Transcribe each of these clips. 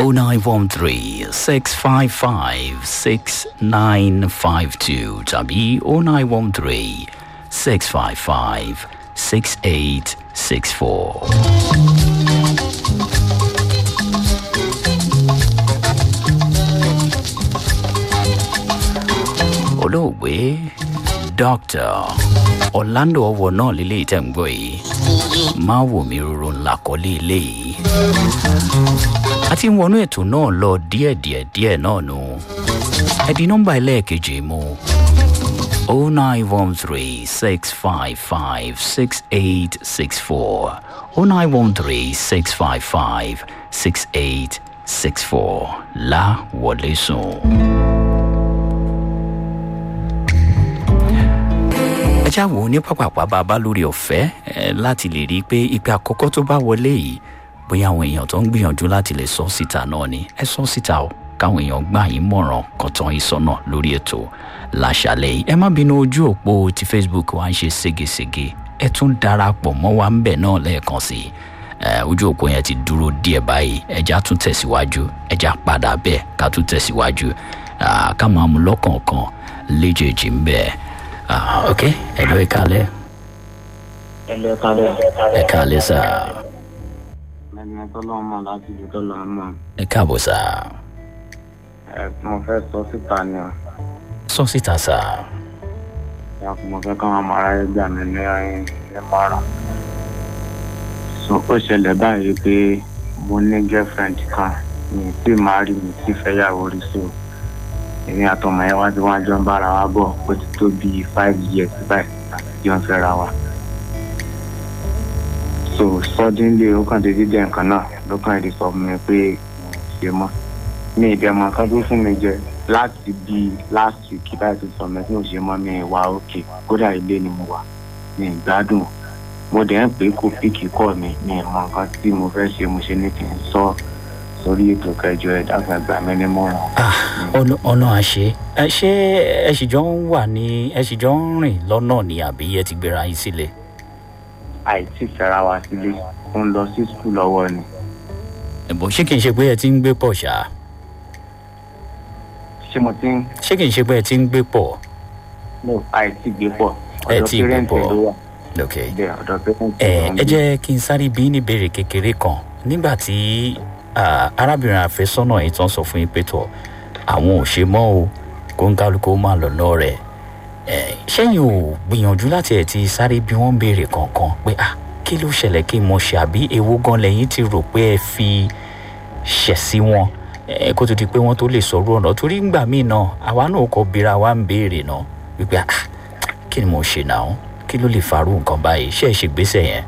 0913 655 6952 tàbí 0913 655 6864. olóògbé dr orlando ọwọ náà lílé ìtẹ̀ǹgbọ́ yìí máa wò mí roro ńlá kọ́lé ilé yìí a ti ń wọnú ètò náà lọ díẹ̀díẹ̀ díẹ̀ náà nù ẹ̀dín nọ́mbà ẹlẹ́ẹ̀kejì mu o nine one three six five five six eight six four o nine one three six five five six eight six four la wọlé sùn. ẹjá wo ní pápápá bàbá lórí ọ̀fẹ́ láti lè rí i pé ìpè àkọ́kọ́ tó bá wọlé yìí bóyá àwọn èèyàn tó ń gbìyànjú láti lè sọ síta náà ni ẹ sọ síta o káwọn èèyàn gbà yín mọ̀ràn kọ̀tàn ìsọ̀nà lórí ètò làṣàlẹ̀ yìí ẹ má bínú ojú òpó ti facebook wa ń ṣe ségesège ẹ tún darapọ̀ mọ́ wa ń bẹ̀ náà lẹ́ẹ̀kan sí i ojú òpó yẹn ti dúró díẹ̀ báyìí ẹja tún tẹ̀síwájú ẹja padà bẹ́ẹ̀ ká tún tẹ̀síwájú ká máa mú lọ́kọ̀ọ̀kan léjèèjì ń bẹ́ẹ̀ ah ok hello ẹ kalẹ. hello ẹ kalẹ. ẹ kalẹ sá. ẹni ẹ tọ́lọ́ mọ̀ láti ibi tọ́lọ́ mọ̀. ẹ káàbọ̀ sá. ẹ mo fẹ́ sọ síta ni o. sọ síta sá. ìyàpò mo fẹ́ káwọn ọmọ aráyé gbà mí ní ní mọ́ràn. so ó ṣẹlẹ̀ báyìí pé mo ní girlfriend kan mi ì tí máa rí mi tí fẹ́yàwó rí so èmi àtọmọ yẹn wá tí wọn jọ ń bára wa bọ ó ti tó bíi five years báyìí àti jọ ń fẹ́ra wa. so suddenly ó kàn dédé jẹ nǹkan náà ló kàn èdè sọ fún mi pé mo ṣe mọ́ mi ì dẹ̀mọ̀ kan tó fún mi jẹ láti bíi last week báyìí tó sọ mi tí mo ṣe mọ́ mi wá òkè kódà ilé ni mo wà mi ì gbádùn mo dẹ̀ ń pè é kó píkì kọ́ mi mi ì mọ nǹkan tí mo fẹ́ ṣe mo ṣe ní kí n sọ sórí ètò kẹjọ ẹ dákun ẹgbà mi ní mọ́ràn. ọ̀nà àṣẹ ẹ ṣé ẹ sì jọ ń wà ní ẹ sì jọ ń rìn lọ́nà ní àbí ẹ ti gbéra yín sílẹ̀. àìsí fẹ́ra wa sílé ó ń lọ sí skul lọ́wọ́ ni. ẹ̀bùn ṣé kìí ṣe pé ẹ ti ń gbé pọ̀ ṣá. ṣé mo ti ń. ṣé kìí ṣe pé ẹ ti ń gbé pọ̀. no àìsí gbé pọ̀ ẹ ọ̀dọ̀ ti gbé pẹ́rẹ́ǹtì pọ̀. ló wà. ok bẹ́ẹ̀ ọ̀dọ̀ pẹ́rẹ́ǹtì ẹ ló ń ẹ gbé. jẹ́ kí n sáré bí ní ìbéèrè kékeré kan nígbà tí ah, arábìnrin àfẹ́sọ́nà yìí tán sọ fún yín pé tọ̀ àwọn ò ṣe mọ́ o kó ń kálukú máa lọ lọ rẹ̀ ẹ ṣẹ́yìn ò gbìyànjú láti ẹ̀ ti sáré bí wọ́n ń béèrè kankan pé ah kí ló ṣẹlẹ̀ kí n mọ̀ ṣe àbí ewu gan lẹ́yìn ti rò pé ẹ fi ṣẹ̀ sí wọn ẹ kó tó di pé wọ́n tó lè sọ̀rọ̀ ọ̀nà torí ńgbà míì náà àwa náà kọ bira wa ń béèrè náà wípé ah kí ni mo ṣe náà kí ló lè farú nǹkan báyìí ṣé ẹ ṣègbésẹ̀ yẹn.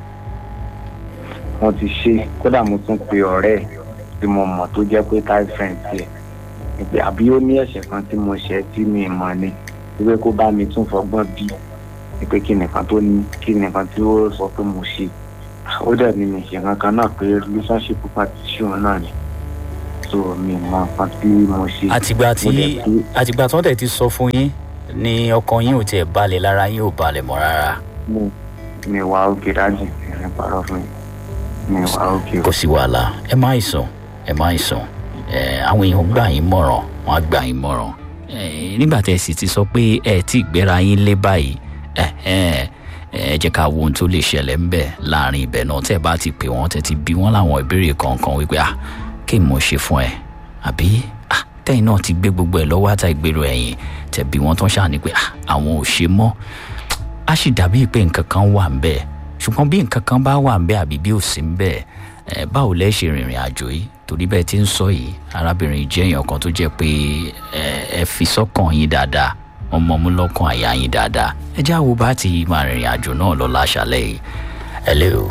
wọ́n ti ṣe kódà mo tún pe ọ̀rẹ́ ẹ̀ tí mo mọ̀ tó jẹ́ pé tie friend tiẹ̀ ìpè àbí ó ní ẹ̀ṣẹ̀ kan tí mo ṣẹ̀ tí mi mọ̀ ni wípé kó bá mi tún fọgbọ́n bí wípé kí nìkan tó ní kí nìkan tí ó sọ pé mo ṣe ó dẹ̀ ní mi ṣe kankan náà pé relationship partition náà ni so mi mọ nǹkan tí mo ṣe. àtìgbà Mo tí dẹ̀ pé àtìgbà tí wọ́n tẹ̀ ti sọ fún yín ni ọkàn yín ò tiẹ̀ balẹ̀ lára yín ò balẹ̀ mọ́ rárá mi mi wà òkè dájú ìrìn parọ́ fún mi mi wà òkè kò sí wàhálà ẹ má sùn ẹ má sùn ẹ àwọn èèyàn gbà yín mọ̀ràn wọ́n á gbà yín mọ̀ràn ẹ nígbà tẹ́ ẹ sì ti sọ pé ẹ ti gbéra yín lé báyìí ẹ ẹ ẹ jẹ́ ká wo ohun tó lè ṣẹlẹ̀ ń bẹ̀ láàrin ibẹ̀ náà tẹ́ ẹ bá ti pè wọ́n tẹ́ ti bí wọ́n láwọn ìbéèrè kọ̀ọ̀kan wípé ah kí ni mo ṣe fún ẹ àbí ah tẹ́yìn náà ti gbé gbogbo ẹ̀ lọ́wọ́ àtà ìgbèrò ẹ̀yìn tẹ́ bí wọ́n tán ṣáà ní pé ah àwọn ò ṣe mọ́ a sì dàbí pé nǹkan kan wà ń bẹ̀ ṣùgbọ́n bí nǹkan kan bá wà ń bẹ̀ àbí bí ò sí ń bẹ̀ ẹ báwo lẹ́ ṣe rìnrìn àjò yìí torí bẹ́ẹ̀ ti ń sọ yìí arábìnrin yìí jẹ́ èèyàn kan tó jẹ́ pé ẹ ẹ fi sọ́kàn yín dáadáa ọmọ mú lọ́kàn àyà yín dáadáa ẹ já wo bá ti máa rìnrìn àjò náà lọ láṣálẹ̀ yìí hello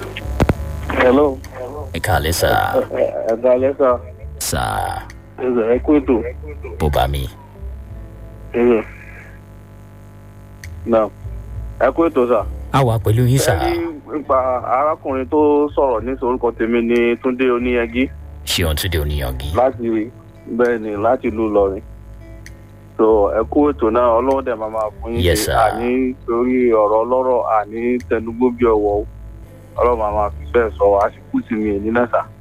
hello ẹ káàlẹ́ sà ẹ̀ka lẹ́sà sà ẹ̀sẹ̀ ẹ kú ètò bó bá mi ẹ̀sẹ̀ náà ẹ kú ètò sà. á wà pẹ̀lú yín sà ẹ rí nípa arákùnrin tó sọ̀rọ̀ ní orúkọ tèmi ní túndé oníyanjú ṣéun túnde oníyangi láti bẹ́ẹ̀ ni láti ìlú ìlọrin so ẹ kú ètò náà ọlọ́run dẹ̀ máa máa fún yín Yes, ṣe sir. àní torí ọ̀rọ̀ ọlọ́rọ̀ àní tẹnugbó bí ọwọ́ o. ọlọ́run máa máa fi bẹ́ẹ̀ sọ àsìkò sí mi èní náà sà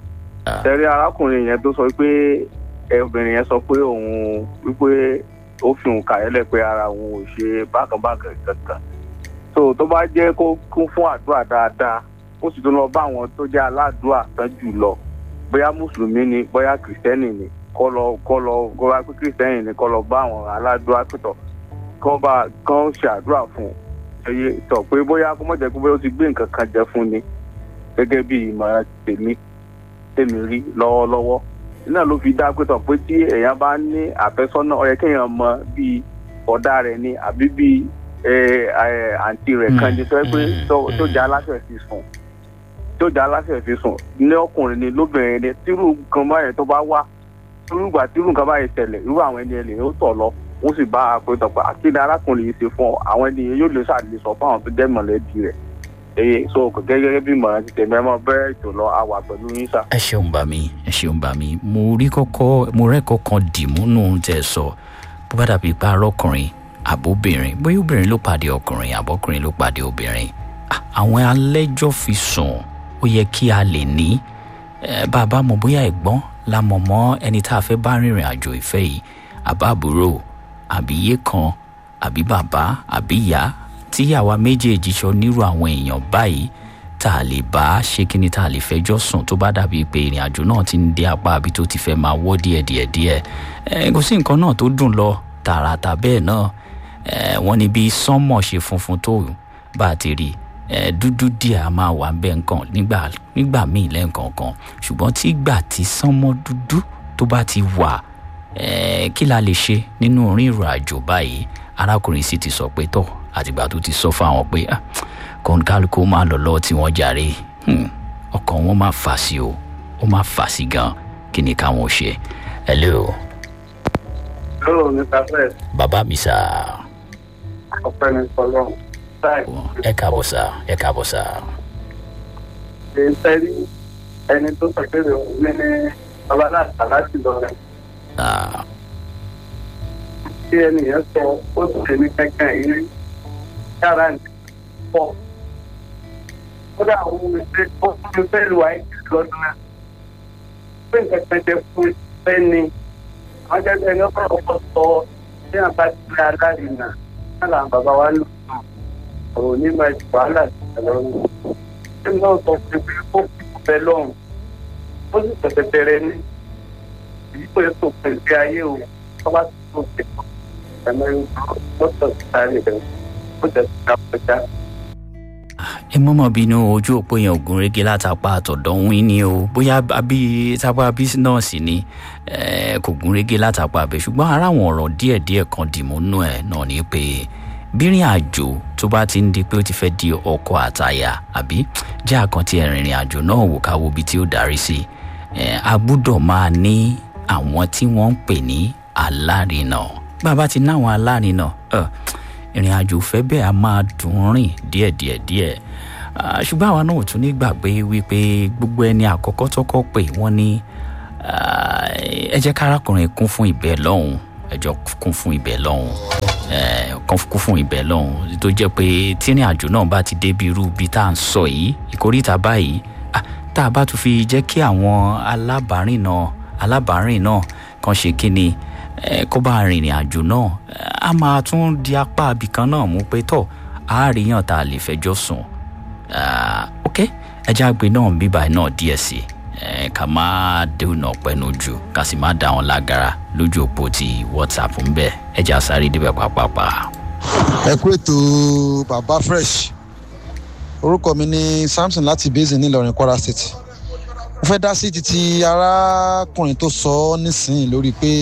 tẹ́rí arákùnrin yẹn tó sọ pé ẹ, obìnrin yẹn sọ pé òun wípé ó fi òun kàyẹ́lẹ̀ pé ara òun ò ṣe bákanbákan kankan so tó bá jẹ́ kó kún fún àdúrà dáadáa ó sì tún lọ bá àwọn tó jẹ́ aládùúà tán jù lọ bóyá mùsùlùmí ni bóyá kìrìsìtẹ́nì ni kọ́ lọ kọ́ lọ kó bá pé kìrìsìtẹ́nì ni kọ́ lọ bá àwọn aládùúà pẹ̀tọ̀ kọ́ bá kán ṣe àdúrà fún un ẹyẹ tọ̀ pé bóyá kó mọ̀ jẹ́ pé bóyá ó ti gbé nǹkan kan jẹ fún ni gẹ́gẹ́ bí ìmọ̀ràn tèmi tèmi rí lọ́wọ́lọ́wọ́ náà ló fi dá pé tọ̀ pé tí èèyàn bá ní àfẹ́sọ́nà ó yẹ kéèyàn mọ bíi ọ̀dà rẹ̀ ni àbí bíi ẹ, ẹ, àǹtí rẹ̀ kan ni tó yẹ pé Mm, tó- tó mm. já aláṣẹ fi sùn tó já aláṣẹ fi sùn ní ọkùnrin ni lóbìnrin ni tírú nǹkan báyẹn tó bá wá irú ìgbà tírú nǹkan báyẹn tẹ̀lẹ̀ irú àwọn ẹni ẹlẹ́yìn ó tọ̀ lọ wọ́n sì bá a pé tọ̀pọ̀ akéde arákùnrin yìí ṣe fún ọ àwọn ènìyàn yóò lè ṣàlè sọ fún àwọn tó jẹ́ mọ̀lẹ́bí rẹ̀ èyí so kò gẹ́gẹ́ bí ìmọ̀ràn ti tẹ̀mí ẹ máa bẹ́ẹ̀ ètò lọ àwà pẹ̀lú yín sà. ẹ ṣeun bá mi ẹ ṣeun bá mi mo rí kọ́kọ́ mo rẹ́ kọ́kọ́ dìmú nù tẹ̀ sọ bó bá dàbí pa arọ́kùnrin àbóbìnrin bóyá obìnrin ló pàdé ọkùnrin àbọ́kùnrin ló pàdé obìnrin Ah, àwọn alẹ́jọ́ fi sùn ó yẹ kí a lè ní Eh, bá a bá mọ̀ bóyá ẹ̀gbọ́n la mọ̀ mọ́ ẹni tá a fẹ́ bá rìnrìn àjò ìfẹ́ yìí àbá àbúrò àbí iye kan àbí bàbá àbí ìyá tí àwa méjèèjì sọ nírú àwọn èèyàn báyìí tá a lè bá ṣe kí ni tá a lè fẹjọ́ sùn tó bá dàbí pé ìrìn àjò náà ti ń dé apá àbí tó ti fẹ́ máa wọ́ díẹ̀ díẹ̀ díẹ̀ ẹ kò sí nǹkan náà tó dùn lọ tààràtà bẹ́ẹ̀ náà ẹ wọ́n ní bí sánmọ̀ ṣe funfun tó bá a ti rí ẹ dúdú díẹ̀ a máa wà bẹ́ẹ̀ nǹkan nígbà nígbà míì lẹ́ǹkọ̀ọ̀kan ṣùgbọ́n tí ìgbà tí sánmọ̀ dúdú tó bá ti wà ẹ kí la lè ṣe nínú orin ìrìn àjò báyìí arákùnrin sì ti sọ pé tọ́ àtìgbà tó ti sọ fáwọn pé ah, kọ́ńkálukú máa lọ lọ́ọ́ tí wọ́n jàre Hmm, ọkàn wọn máa fà sí o ó máa fà sí gan kí ni káwọn ò ṣe hello lọ́rọ̀ mr fred bàbá mi sà ọpẹ́ ní sọlọ́run táì ẹ káàbọ̀ sà ẹ káàbọ̀ sà ṣe ń tẹ́rí ẹni tó sọ pé òun ní ní babaláàtà láti lọ rẹ̀ Ah, tí ẹni yẹn sọ ó sì ṣe ní kankan yìí yàrá ní pọ̀ kódà òun ṣe ó fún mi fẹ́ lu àìsí lọ́dún náà pé nǹkan kan jẹ fún fẹ́ ni àwọn jẹ́ ẹni ọkọ̀ ọkọ̀ sọ bí wọn bá ti rí alárinà náà làwọn bàbá wa lò ó òun ní máa ju wàhálà sí ìlọrin tí náà sọ pé pé ó fi fẹ́ lọ́rùn ó sì tẹ̀tẹ̀ bẹ̀rẹ̀ ní èyí pé tó pèsè ayé o wọ́n bá tó pè é ẹ̀mọ́ mọ́tò sáré rẹ̀ ó jẹ́ ká kọjá. ẹ mọ́mọ́ bínú ojú òpó yẹn ògùn régé látàpá àtọ̀dọ̀ ń wín ni o bóyá àbí tápá bí nọ́ọ̀sì ni eh, kò gún régé látàpá abẹ ṣùgbọ́n ara àwọn ọ̀rọ̀ díẹ̀díẹ̀ kan dìmú nú ẹ̀ náà ni pé bírìn àjò tó bá ti ń di pé ó ti fẹ́ di ọkọ àtàyà àbí jẹ́ àkàntì ẹ̀rìnrìn àjò náà wò ká wo ibi tí ó darí sí Eh, a gbúdọ̀ máa ní àwọn tí wọ́n ń pè ní alárinà bàbá ti náwọn alárinà eh, ìrìn àjò fẹ́ bẹ́ẹ̀ a máa dùn rìn díẹ̀díẹ̀ díẹ̀ Ah, ṣùgbọ́n àwa náà ò tún ní gbàgbé wípé gbogbo ẹni àkọ́kọ́ tọ́kọ́ pé wọ́n ní ah, ẹ jẹ́ kárakùnrin kún fún ìbẹ̀ lọ́hùn ẹ jọ kún fún ìbẹ̀ lọ́hùn eh, kún kún fún ìbẹ̀ lọ́hùn tó jẹ́ pé tírìn àjò náà bá ti débi irú ibi tá à ń sọ yìí ìkórìtà báyìí ah, tá a bá tún fi jẹ́ kí àwọn alábàárìn náà alábàárìn náà kan ṣe kí ni eh, kó bá rìnrìn àjò náà eh, a máa tún di apá abìkan náà mú pé tọ̀ àáríyàn tá a lè fẹjọ́ sùn Ah, ok ẹjẹ́ àgbẹ̀ náà bíbá náà díẹ̀ sí i ká má dènà pẹ́nu jù ká sì má dá wọn lágara lójú òpó ti whatsapp ń bẹ̀ ẹjẹ́ àsáré débẹ̀ pàápàá. ẹ kú ètò bàbá fresh orúkọ mi ní samson láti basin nílọrin kwara state mo fẹ́ dá sí títí arákùnrin tó sọ ọ́ nísìnyí lórí pé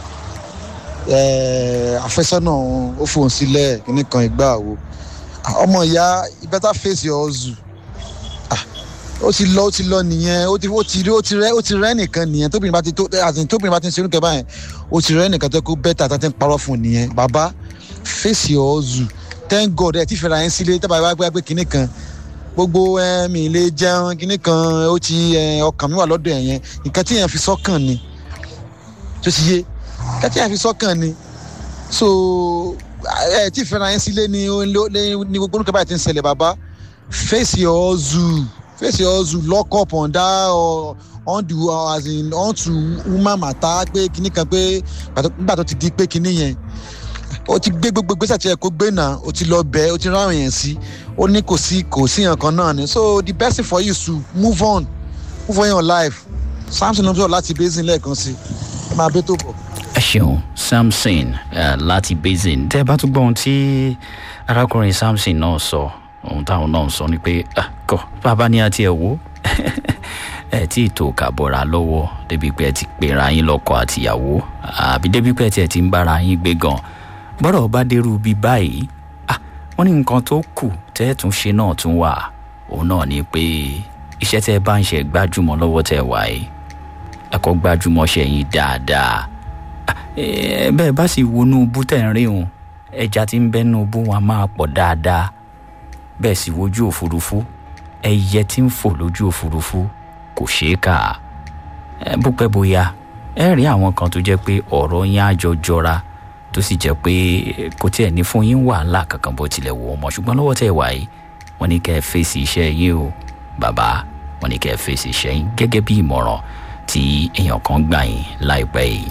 eh, àfẹ́sọ́nà òun ó fòun sílẹ̀ kíní kan ìgbà wo Ah, ọmọ ìyá you better face your hustle Ah, ó ti lọ ó ti lọ nìyẹn ó ti ó ti rí ó ti rẹ ó ti rẹ nìkan nìyẹn tóbìnrin bá ti tó àti tóbìnrin bá ti ń ṣe irúkẹ báyẹn ó ti rẹ nìkan tó kó bẹ́tà tó ti ń parọ́ fún un nìyẹn bàbá face your hustle thank god ẹ ti fẹ́ra yẹn sílé tábà wá gbé kinní kan gbogbo ẹ mi lè jẹun kinní kan ó ti ẹ ọkàn mi wà lọ́dọ̀ ẹ̀ yẹn nǹkan tí yẹn fi sọ́kàn ni tó ti yé nǹkan tí yẹn fi sọ́kàn ni so ẹ tí fẹ́ra yẹn sílé ni ó ló- lé- ni gbogbo orúkọ báyìí ti ń ṣẹlẹ̀ bàbá face your hustle face your hustle lock up on that uh, on the as in on to woman matter pé kinní kan pé nígbà tó ti di pé kinní yẹn ó ti gbé gbogbo gbèsè tí ẹ kó gbé náà ó ti lọ bẹ ó ti ráwọn yẹn sí ó ní kò sí kò sí nǹkan náà ni so the best thing for you is to move on move on in your life samson ló láti basin lẹ́ẹ̀kan sí ẹ máa bẹ́ tó bọ̀. ẹ ṣeun samson uh, láti basin tẹ bá tún gbọ́ ohun tí arákùnrin samson náà sọ ohun táwọn náà sọ ni pé kọ bàbá ní àti ẹ wò ẹ tí ì tó kàbọ̀ra lọ́wọ́ débi pé ẹ ti pera yín lọ́kọ àtìyàwó àbí débi pé ẹ ti ń bára yín gbé gan bọ́dọ̀ bá dérú bí báyìí wọ́n ní nǹkan tó kù tẹ́ ẹ tún ṣe náà tún wà òun náà ni pé iṣẹ́ tẹ́ ẹ bá ń ṣe gbájúmọ́ lọ́wọ́ tẹ́ ẹ wà yìí ẹ̀kọ́ gbájúmọ́ ṣe yín dáadáa bẹ́ẹ̀ bá sì wọnú bú tẹ̀ ń rí òun ẹja tí ń bẹ́nu bú wọn máa pọ̀ dáadáa bẹ́ẹ̀ sì wojú òfurufú ẹyẹ tí ń fò lójú òfurufú kò ṣeé kà bó pẹ́ bóyá ẹ rí àwọn kan tó jẹ́ pé ọ̀rọ̀ yín á jọ jọra tó sì jẹ́ pé kò tiẹ̀ ní fún yín wàhálà kankan bó tilẹ̀ wò ó mọ̀ ṣùgbọ́n lọ́wọ́ tẹ̀ wá yìí wọ́n ní kẹ́ ẹ fèsì iṣẹ́ yín o bàbá wọ́n ní kẹ́ ẹ fèsì iṣẹ́ yín gẹ́gẹ́ bí ìmọ̀ràn tí èèyàn kan gbà yín láìpẹ́ yìí.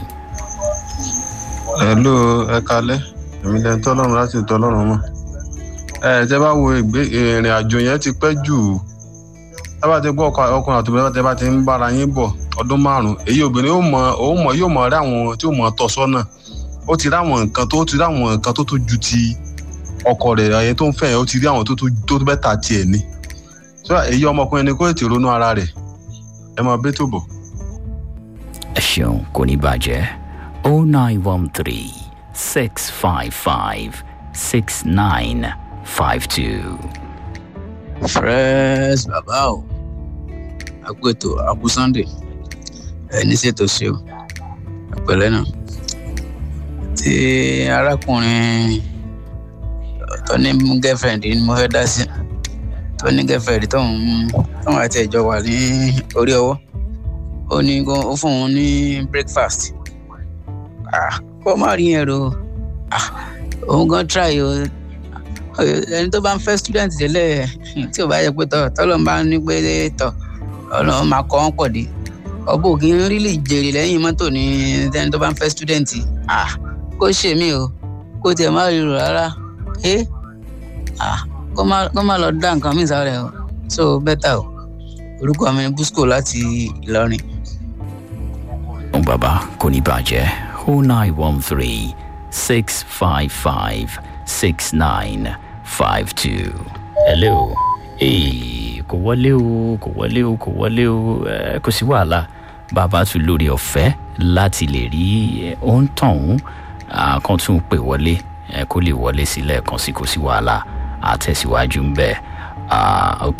hello ẹ kalẹ èmi lẹni tọlọrun láti tọlọrun mọ ẹ tẹ bá wo ìrìn àjò yẹn ti pẹ jù ẹ bá ti gbọ ọkùnrin àti obìnrin tẹ bá ti ń bára yín bọ ọdún márùn èyí obìnrin yóò mọ òun mọ yóò mọ rí àwọn tí yóò mọ tọ sọnà ó ti rí àwọn nǹkan tó ti rí àwọn nǹkan tó tó ju ti ọkọ rẹ ẹyẹ tó ń fẹ yẹn ó ti rí àwọn tó tó bẹ́ẹ̀ ta tiẹ̀ ni so èyí ọmọkùnrin ni kó ètò ronú ara rẹ ẹ máa bẹ́ tó bọ̀. ẹ ṣeun kò ní bàjẹ́ oh nine one three six five five six nine five two. fresh bàbá o àpètò àpò sunday ẹ ní ṣètò ṣe o àpẹẹrẹ náà tí arákùnrin tó ní girlfriend ni mo fẹ́ dá sí tó ní girlfriend tóun tóun àti ẹ̀jọ̀ wà ní orí ọwọ́ ó ní ó fún òun ní breakfast kó má rí yẹn ro òun gan try o ẹni tó bá ń fẹ́ student tẹ́lẹ̀ tí ò bá yẹ pé tọ̀ tọ́lọ́ bá ní pé tọ̀ ọlọ́run máa kọ́ wọn pọ̀ dé ọbọ̀ òkè ń rí lè jèrè lẹ́yìn mọ́tò ní ẹni tó bá ń fẹ́ student kó ṣe mí o kó tiẹ̀ má rí rò rárá kó má lọ dá nǹkan mìíràn sáré o so better o orúkọ mi ni busco láti ìlọrin. bàbá kò ní bàjẹ́ oh nine one three six five five six nine five two. hello ee kò wọlé o kò wọlé o kò wọlé o ẹ kò sí wàhálà bàbá tún lórí ọ̀fẹ́ láti lè rí ohun tọ̀hún kan tún pè wọlé ẹ kó lè wọlé sílẹ̀ kan sí kò sí wàhálà àtẹ̀síwájú ń bẹ̀ ok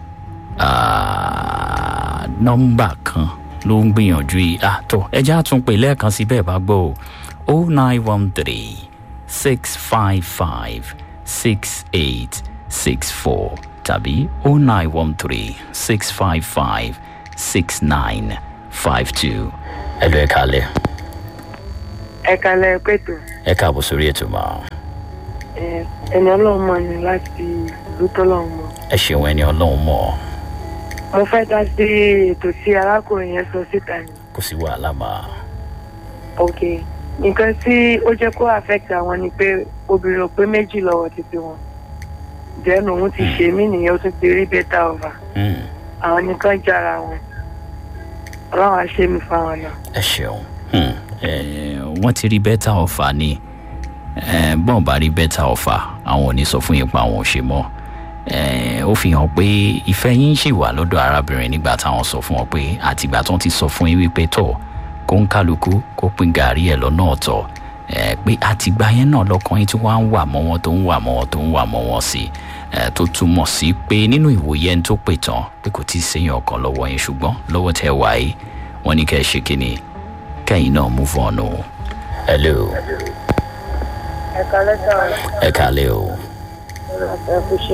nọ́mbà kan ló ń gbìyànjú yìí àtọ̀ ẹja tún pè lẹ́ẹ̀kan sí bẹ́ẹ̀ bá gbọ́ o oh nine one three six five five six eight six four tàbí oh nine one three six five five six nine five two. ẹ lọ ẹ kalẹ. ẹ kalẹ pẹ̀tù. ẹ káàbọ̀ sórí ètò mọ́. ẹni ọlọ́run mọ̀ ni láti ìlú tọ́lọ́run mọ̀. ẹ ṣeun ẹni ọlọ́run mọ̀. mo fẹ́ dá sí ètò tí arákùnrin yẹn sọ síta ni. kò sí wàhálà máa. ok nǹkan tí ó jẹ́ kó affect àwọn ni pé obìnrin ò pé méjì lọ́wọ́ títí wọn jẹ́nu òun ti ṣe mí nìyẹn ó tún ti rí bẹ́tà ọ̀fà àwọn nìkan jára wọn ọlọ́run á ṣe mí fáwọn náà. ẹ ṣeun wọ́n ti rí bẹ́tà ọ̀fà ni bọ́n bá rí bẹ́tà ọ̀fà àwọn ò ní sọ fún yín pa àwọn ò ṣe mọ́ ó fi hàn pé ìfẹ́ yín ṣì wà lọ́dọ̀ arábìnrin nígbà táwọn sọ fún wọn pé àtìgbà tó ti sọ fún yín wípé tọ̀ kó ń kálukú kó pín gàrí ẹ̀ lọ́nà ọ̀tọ̀ pé àtìgbà yẹn náà lọ́kàn yín tí wọ́n á ń wà mọ́ wọn tó ń wà mọ́ wọn tó ń wà mọ́ wọn sí tó túmọ̀ sí pé nínú ìwòye ẹni tó pè tán pé kò tí ì séyàn ọkàn lọ́wọ́ yín ṣùgbọ́n lọ́wọ́ tẹ́ wà yìí wọ́n ní kẹ́ ẹ ṣe kínní kẹ́yìn náà move on o. hello. ẹ kalẹ́ sọ. ẹ kalẹ́ o. ẹ kú ṣe.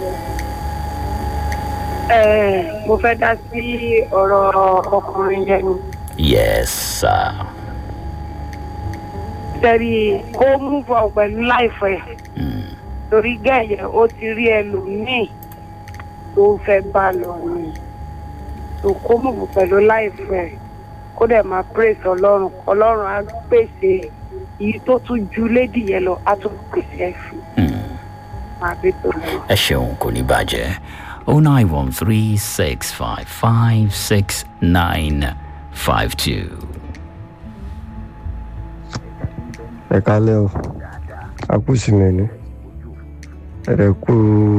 mo fẹ́ dá sí ọ̀rọ̀ ọkùnrin yẹn ni. yes sir. tẹ̀rí kó move on pẹ̀lú láìfẹ́ torí gẹ̀yẹ̀ ó ti rí ẹlòmíì tó fẹ́ bá lọ ni tó kó mọ̀mọ́ pẹ̀lú láìpẹ́ kó dẹ̀ máa praise ọlọ́run ọlọ́run á pèsè èyí tó tún ju lédi yẹn lọ á tún pèsè ẹ̀ fún máa bí tó lọ. ẹ ṣeun kò ní bàjẹ́ o nine one three six five five six nine five two. ẹ kálẹ́ o akúsìmẹ̀ ni ẹ kú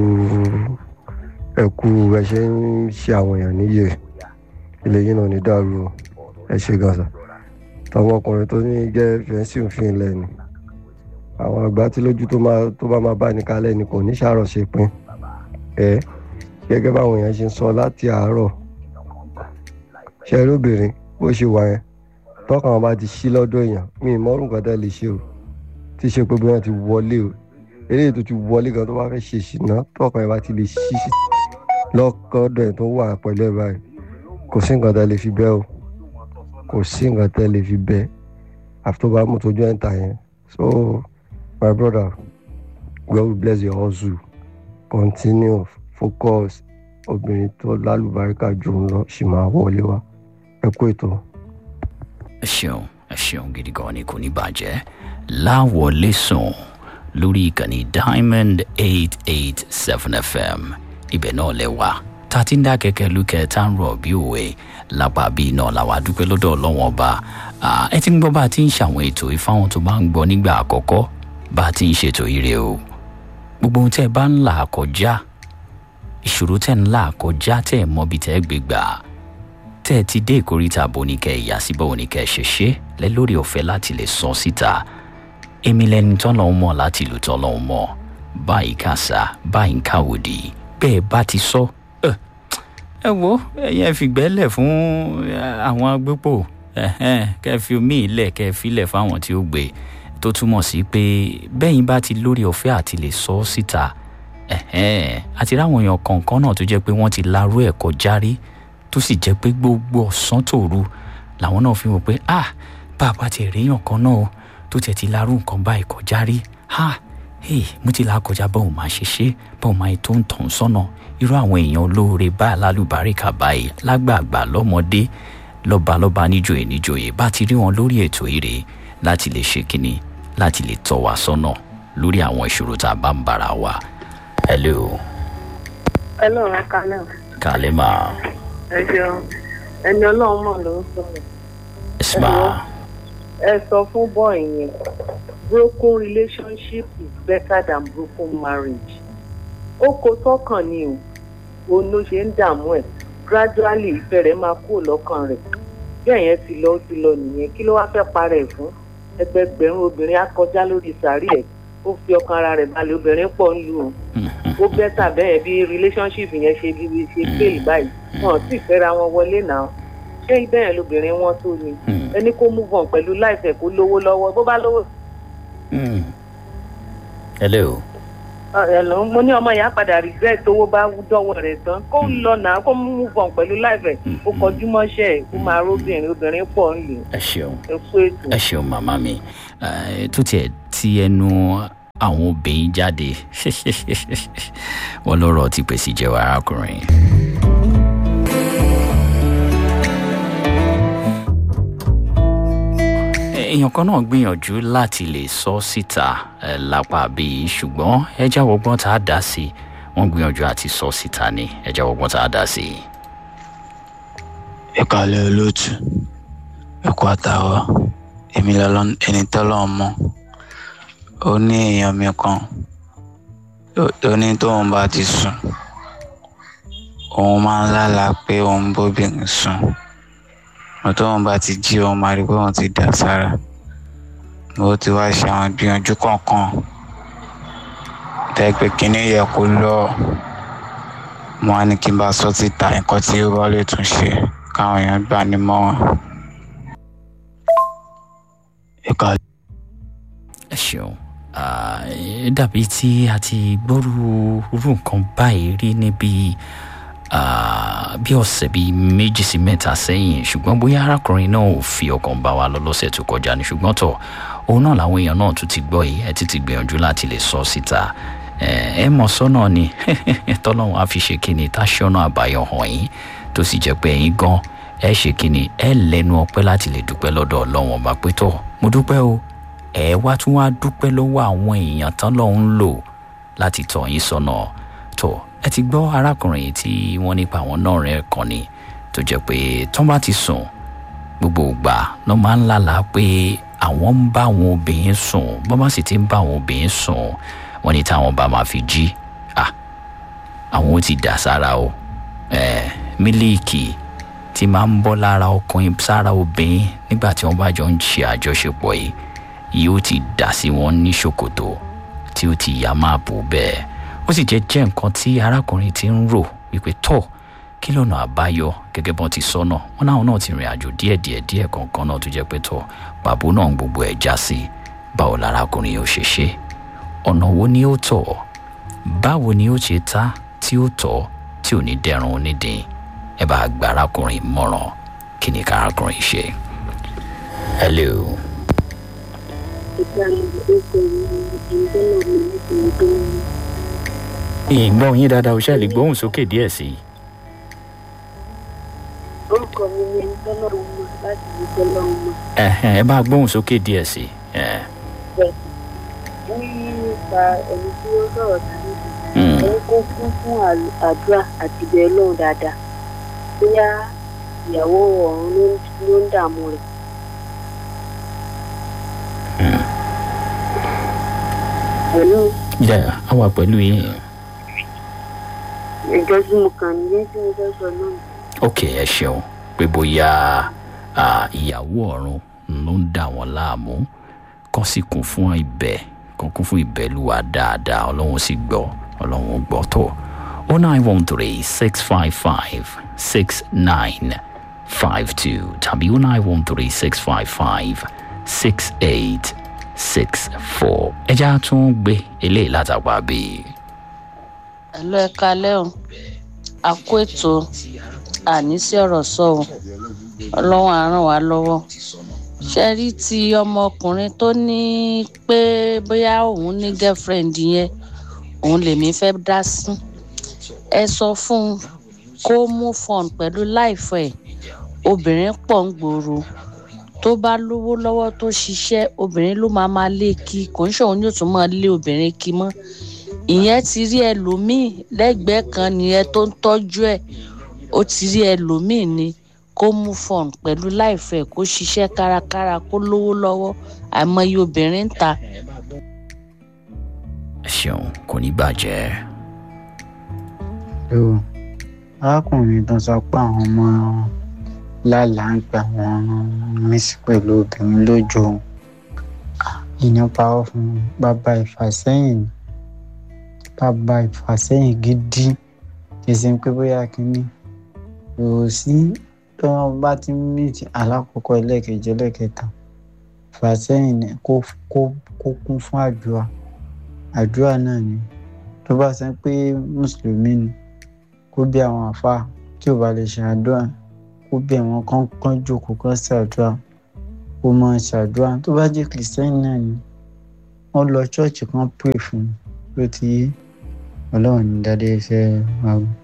ẹ kú ẹ ṣe ń ṣe àwọn èèyàn níyè ilé yìí náà ní dàrú o ẹ ṣe gàṣà tọmọkùnrin tó ní jẹ́ fẹ́ǹsì òfin ilẹ̀ ni àwọn àgbà tí lójú tó máa tó bá máa bá ní kalẹ̀ ni kò ní ṣàrọ̀ ṣe pin ẹ gẹ́gẹ́ báwọn èèyàn ṣe ń sọ láti àárọ̀ ṣe rí obìnrin bó ṣe wà yẹn tọkàn wọn bá ti ṣí lọ́dọ̀ èèyàn mi ì mọ́rùn kan tẹ́ lè ṣe o tí ṣe pé bí wọ́n ti wọlé o eléyìí tó ti wọlé gan tó bá fẹ́ ṣe ṣìnà tọkàn ẹ̀ bá ti lè ṣí lọ́kọ̀ọ́dọ̀ ẹ̀ tó wà pẹ̀lú ẹ̀ báyìí kò sí nǹkan tẹ́ lè fi bẹ́ o kò sí nǹkan tẹ́ lè fi bẹ́ àfi tó bá mú tójú ẹ̀ ń ta yẹn so my brother God will bless your hustle continue focus obìnrin tó lálùbáríkà jù ń lọ ṣì máa wọlé wa ẹ kú ètò. ẹ ṣeun ẹ ṣeun gidi gan ni kò ní bàjẹ́ láwọlé sùn lórí ìkànnì diamond eight eight seven fm ibẹ̀ náà lẹ wá tá a ti ń dá kẹ̀kẹ́ lukẹ̀ tá ń rọ̀ bí òwe lápá bíi náà làwa dúpẹ́ lọ́dọ̀ ọlọ́wọ́n ọba ẹ ti ń gbọ́ bá a ti ń ṣàwọn ètò ìfáwọn tó bá ń gbọ́ nígbà àkọ́kọ́ bá a ti ń ṣètò ire o gbogbo ohun tẹ́ ẹ bá ń là kọjá ìṣòro tẹ́ ń là kọjá tẹ́ ẹ mọ́bi tẹ́ ẹ gbé gbà tẹ́ ẹ ti dé ìkórìtà boníkẹ́ ìyá síbẹ̀ oníkẹ́ ṣẹṣẹ́ lẹ lórí ọ̀fẹ́ láti lè sọ síta èmi lẹni tọ́lọ́hún mọ̀ láti ìlú tọ́lọ́hún mọ̀ báyìí kàṣà báyìí káwòdì bẹ́ẹ̀ bá ti sọ ẹ wo ẹ̀yin ẹ fìgbẹ́lẹ̀ fún àwọn agbépo kẹ́ fi omi ìlẹ̀ kẹ́ filẹ̀ fáwọn tí ó gbé tó túmọ̀ sí pé bẹ́yìn bá ti lórí ọ̀fẹ́ àti lè sọ ọ́ síta àti ráwọn èèyàn kọ̀ọ̀kan náà tó jẹ́ pé wọ́n ti larú ẹ̀ kọjá rí tó sì jẹ́ pé gbogbo ọ̀sán tòru làwọn náà fi wò pé ah bàbá tiẹ̀ réèyàn kan náà o tó tiẹ̀ ti larú nǹkan báyìí kọjá rí ah hey mo ti là kọjá báwo máa ṣe ṣe báwo máa tó ń tàn sọ́nà irú àwọn èèyàn olóore báyìí lálùbáríkà báyìí lágbààgbà lọ́mọdé lọ́balọ́ba níjòyè níjòyè bá ti rí wọn lórí ètò ire láti lè ṣe kínní láti lè tọ́ wa sọ́nà lórí àwọn ìṣòro tá a bá ń bára wa. hello. hello ẹ̀ka náà. kàlẹ́ máa. ẹ ṣeun ẹni ọlọ́run mọ̀ ló ń sọ̀rọ̀. isma. ẹ sọ fún bọ́ọ̀ yẹn broken relationship is better than broken marriage. ó kó sọ́kàn ni o òun ló ṣe ń dààmú ẹ̀ gradually ìfẹ́ rẹ̀ máa kúrò lọ́kàn rẹ̀ bẹ́ẹ̀ yẹn ti lọ ó ti lọ nìyẹn kí ló wá fẹ́ parẹ́ fún ẹgbẹgbẹ̀rún obìnrin á kọjá lórí sàárì ẹ̀ ó fi ọkàn ara rẹ̀ balẹ̀ obìnrin pọ̀ ń lù ú ó bẹ́tà bẹ́ẹ̀ bí relationship yẹn ṣe bí ṣe fail báyìí wọn sì fẹ́ra wọn wọlé náà ṣé bẹ́ẹ̀ lobìnrin wọn tó ni ẹni kó move on pẹ̀lú láìfẹ́ kó lówó lọ́wọ́ bó bá lówó. hello. ẹ̀lọ́ mo ní ọmọ ìyá padà regret owó bá dọ́wọ́ rẹ̀ tán kó lọ náà kó move on pẹ̀lú láìfẹ́ kó kọjú mọ́ṣẹ́ ẹ̀ kó máa róbìnrin obìnrin pọ̀ ń lù. ẹ ṣeun ẹ kú ètò. ẹ ṣeun màmá mi tó tiẹ̀ ti ẹnu àwọn obìnrin jáde wọn lọ́rọ̀ ti pèsè jẹ́wọ́ arákùnrin. èèyàn kan náà gbìyànjú láti lè sọ síta lápá bíi ṣùgbọ́n ẹja wọgbọ́n tá a dá sí wọ́n gbìyànjú àti sọ síta ni ẹja wọgbọ́n tá a dá sí. ẹ kàlẹ́ olóòtú ẹ kú àtàwọ̀ èmi lọ́lọ́ ẹni tọ́lọ́ mọ́ ó ní èèyàn mi kan tó ní tóun bá ti sùn òun máa ń lálàá pé òun bóbìnrin sùn tóun bá ti jí òun máa rí pé òun ti dà sára ó ti wá ṣe àwọn ìgbìyànjú kọ̀ọ̀kan tẹ́ pé kínní yẹ kó lọ mo á ní kí n bá sọ síta nǹkan tí ó bá lè tún ṣe káwọn èèyàn gbà nímọ̀ràn. ẹ ṣeun dàbí tí a ti gbọ́rú irú nǹkan báyìí rí níbi bí ọ̀sẹ̀ bíi méjì sí mẹ́ta sẹ́yìn ṣùgbọ́n bóyá arákùnrin náà ò fi ọkàn bá wa lọ lọ́sẹ̀ tó kọjá ni ṣùgbọ́n tọ̀ òun náà làwọn èèyàn náà tún ti gbọ́ yìí ẹ ti ti gbìyànjú láti lè sọ síta ẹ mọ̀ sọ́nà ni tọ́lọ́run á fi ṣe kíni táṣọ́nà àbáyọ hàn yín tó sì jẹ́ pé ẹ̀yin gan ẹ ṣe kíni ẹ lẹ́nu ọpẹ́ láti lè dúpẹ́ lọ́dọ̀ ọlọ́run ọba pé tọ̀ mo dúpẹ́ o ẹ wá tún wá dúpẹ́ lọ́wọ́ àwọn èèyàn tán lọ́hún ń lò láti tọ̀ yín sọ́nà tó ẹ ti gbọ́ arákùnrin tí wọ́n nípa àwọn náà rẹ̀ kàn ní tó jẹ́ pé tán bá ti sùn gbogbo ìgbà ló máa ń lálàá pé àwọn ń bá àwọn obìnrin sùn bọ́n bá sì ti ń bá àwọn obìnrin sùn wọ́n ní táwọn bá máa fi jí à àwọn ó ti dà sára o ẹ mílíìkì tí máa ń bọ́ lára ọkùnrin sára obìnrin nígbà tí wọ́n bá jọ ń ṣe àjọṣepọ̀ yìí yóò ti dà sí wọn ní ṣòkòtò tí ó ti yá máa bò bẹ́ẹ̀ ó sì jẹ́ jẹ́ nǹkan tí arákùnrin ti ń rò wípé tọ́ kí lọ́nà àbáyọ gẹ́gẹ́ bọ́n ti sọ náà wọn náà náà ti rìn àjò díẹ̀ díẹ̀ díẹ̀ kankan náà tó jẹ́ pé tọ́ pàbó náà ń gbogbo ẹ̀ já sí báwo lárákùnrin yóò ṣe ṣe ọ̀nà wo ni ó tọ̀ báwo ni ó ṣe ta tí ó tọ̀ tí ò ní dẹrùn onídìí ẹ bá gba arákùnrin mọ̀ràn kí ni ká arákùnrin ṣe. hello. ìgbọ́n yín dáadáa o ṣáà lè gbóhùn sókè díẹ̀ sí i. orúkọ mi ni tọ́lọ́run mọ̀ láti ní tọ́lọ́run mọ̀. Ẹ̀hẹ̀n, ẹ bá gbóhùn sókè díẹ̀ sí i. ẹ̀. nípa ẹni tí ó sọ̀rọ̀ tàbí Mm. ẹni kó kún fún àl- àdúrà àti bẹ́ẹ̀ lóhùn dáadáa bóyá ìyàwó ọ̀run ló ń- ló ń dààmú rẹ̀. pẹ̀lú Yeah, a wà pẹ̀lú yín. ìjọ tí mo kàn ní tí mo fẹ́ sọ náà. ok ẹ ṣeun pé bóyá ah, ìyàwó ọ̀run ló ń dà wọ́n láàmú kán sì kún fún ibẹ̀ kán kún fún ìbẹ̀lúwa dáadáa ọlọ́run sì gbọ́ ọlọ́run gbọ́ tó o nine one three six five five six nine five two tàbí o nine one three six five five six eight six four ẹja tún gbé eléyìí látàgbà bíi. ẹ̀lọ́ ẹ̀ka lẹ́hìn a kó ètò àníṣe ọ̀rọ̀ sọ o ọlọ́run á ràn wá lọ́wọ́ ṣe rí ti ọmọkùnrin tó ní pé bóyá òun ní girlfriend yẹn òun lèmi fẹ́ dá sí ẹ sọ fún un kó mú fọn pẹ̀lú láìfẹ́ ẹ̀ obìnrin pọ̀ ń gbòòrò tó bá lówó lọ́wọ́ tó ṣiṣẹ́ obìnrin ló máa máa lé kí kò ń ṣòun yóò tún máa lé obìnrin kí mọ́ ìyẹn ti rí ẹlòmíì lẹ́gbẹ̀ẹ́ kan nìyẹn tó ń tọ́jú ẹ̀ ó ti rí ẹlòmíì ni kó mú fọn pẹ̀lú láìfẹ́ kó ṣiṣẹ́ kárakára kó lówó lọ́wọ́ àìmọye obìnrin ń ta ẹ ṣeun kò ní bàjẹ́. o arákùnrin tó sọ pé àwọn ọmọ lálàá ń gbà wọn mísí pẹ̀lú obìnrin lójú òun ìyẹn parọ́ fún bàbá ìfàsẹ́yìn ni. bàbá ìfàsẹ́yìn gidi kì í ṣe pé bóyá kínní kò sí tó wọn bá ti ń mìtì alákọ̀ọ́kọ́ ẹlẹ́ẹ̀kejì ẹlẹ́ẹ̀kẹta ìfàsẹ́yìn ni kó kó kó kún fún àdúrà àdúrà náà ni tó bá ṣe pé mùsùlùmí ni kó bí àwọn àfáà tí ò bá lè ṣe àdúrà kó bí àwọn kan kán jókòó kán ṣàdúrà kó máa ṣàdúrà tó bá jẹ́ kìrìsìtẹ́nì náà ni wọ́n lọ ṣọ́ọ̀ṣì kan pray fún un ló ti yé ọlọ́run ní dáadé fẹ́ máa wù.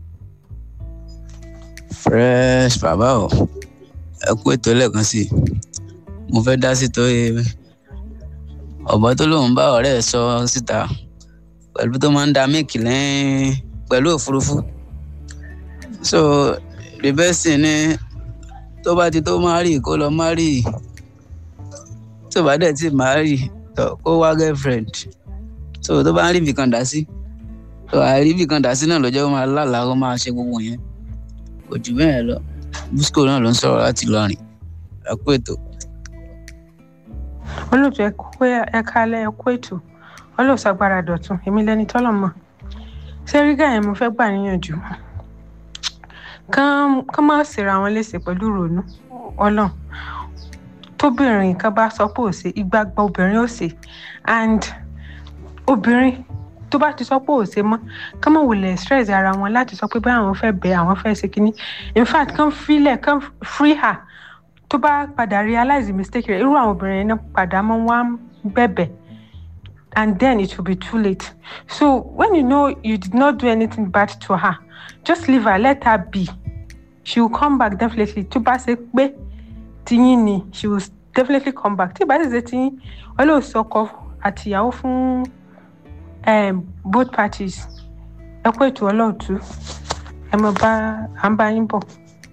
fresh bàbá o ẹ kú ètò lẹ́ẹ̀kan sí i mo fẹ́ dá sí tó ọ̀bọ tó lóun bá ọ̀rẹ́ ẹ̀ sọ síta pẹ̀lú tó máa ń da míìkì lẹ́yìn pẹ̀lú òfurufú so the best thing ni tó bá ti tó máa rí kó lọ máa rí tó bá dẹ̀ ti máa rí tó kó wá girlfriend so tó bá ń rí ibìkan dá sí tó àìrí ibìkan dá sí náà lọ́jọ́ ó máa lálàá ó máa ṣe gbogbo yẹn kò jù bẹ́ẹ̀ lọ busco náà ló ń sọ̀rọ̀ láti lọrin ẹ kú ètò. olóòtú ẹ kú ẹ kálẹ ẹ kú ètò olóòtú agbára dọ̀tun èmi lẹni tọ́lọ̀ mọ̀ sẹ́rígà yẹn mo fẹ́ gbà níyànjú kán kán má ṣèrà wọn léṣe pẹ̀lú ìrònú ọlọ́run tóbìnrin kan bá sọ pé ò ṣe ìgbàgbọ́ obìnrin ò ṣe and obìnrin tó bá ti sọ pé ò ṣe mọ́ kán mọ̀ wulẹ̀ stress ara wọn láti sọ pé báyà àwọn fẹ́ bẹ àwọn fẹ́ ṣe kínní in fact kán filẹ̀ kán free her tó bá padà realize the mistake rẹ̀ irú àwọn obìnrin yẹn náà padà máa ń wá bẹ̀bẹ̀ and then it will be too late so when you know you did not do anything bad to her just leave her let her be she will come back definitely tó bá ṣe pé tiyín ni she will definitely come back tí ìbá sì ṣe tiyín ọlọ́ọ̀sì ọkọ àtìyàwó fún um, both parties ẹ kó ètò ọlọ́ọ̀tú ẹ mọ̀ bá à ń bá yín bọ̀.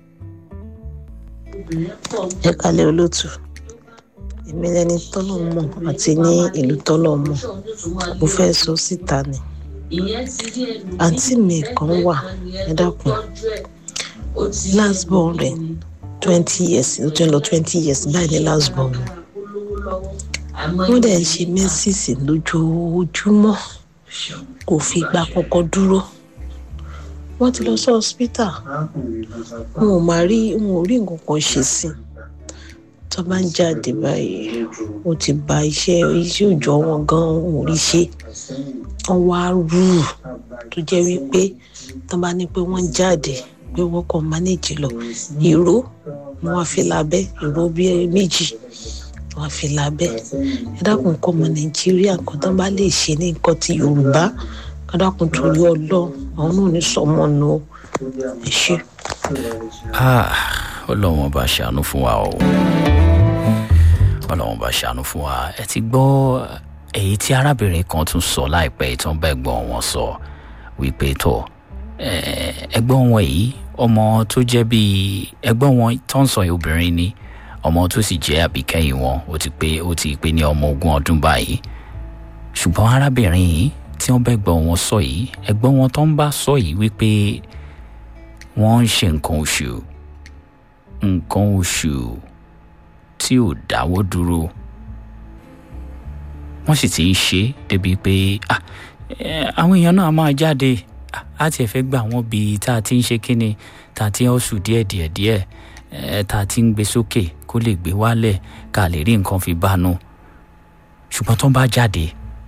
ẹ kalẹ̀ olóòtú èmi lẹni tọ́lọ̀ mọ̀ àti ní ìlú tọ́lọ̀ mọ̀ mo fẹ́ sọ síta ni àǹtí mi kan wà ẹ dákun last born rẹ̀ twenty years ó ti ń lọ twenty years báyìí ní last born wọ́n dẹ̀ ń ṣe mẹ́sìsì lójoojúmọ́ kò fi ìgbà kankan dúró wọ́n ti lọ sí hospital wọn ò máa rí wọn ò rí nǹkan kan ṣe sí i tó bá ń jáde báyìí ó ti ba iṣẹ́ iṣẹ́ òòjọ́ wọn gan wọn ò rí ṣe wọ́n wá rú tó jẹ́ wípé tó bá ní pé wọ́n jáde pé wọ́n kàn mánéjì lọ ìró ni wọ́n fi lábẹ́ ìró bíi méjì wọ́n fi lábẹ́ ẹ dákun kọ́ ọmọ nàìjíríà nǹkan tó bá lè ṣe ní nǹkan ti yorùbá ẹ dákun torí ọlọ́run àwọn náà ní sọmọ nù ó ẹ ṣe. ọlọ́run ọba ṣàánú fún wa o ọlọ́run ọba ṣàánú fún wa ẹ ti gbọ́ èyí tí arábìnrin kan tún sọ láìpẹ́ ìtàn bẹ́ẹ̀ gbọ́n wọn sọ wípé tọ̀ ẹgbọ́n wọn yìí ọmọ tó jẹ́ bíi ẹgbọ́n wọn tó ń sọ yìí obìnrin ni ọmọ tó sì jẹ́ àbíkẹ́yìn wọn ó ti pé ó ti pé ní ọmọ ogún ọdún báyìí ṣùgbọ́n arábìnrin yìí tí wọ́n bẹ́ẹ̀ gbọ́n wọn sọ yìí ẹgbọ́n wọn tó ń bá sọ yìí wípé wọ́n ń ṣe nǹkan oṣù nǹkan oṣù tí ò dáwọ́ dúró wọ́n sì ti ń ṣe débi pé àwọn èèyàn náà máa jáde á tiẹ̀ fẹ́ gbà wọ́n bíi tá a ti ń ṣe kíni tá a ti ń oṣù díẹ̀ díẹ̀ díẹ̀ tá a ti ń gbé sókè kó lè gbé wálẹ̀ ká lè rí nǹkan fi bánu ṣùgbọ́n tó ń bá jáde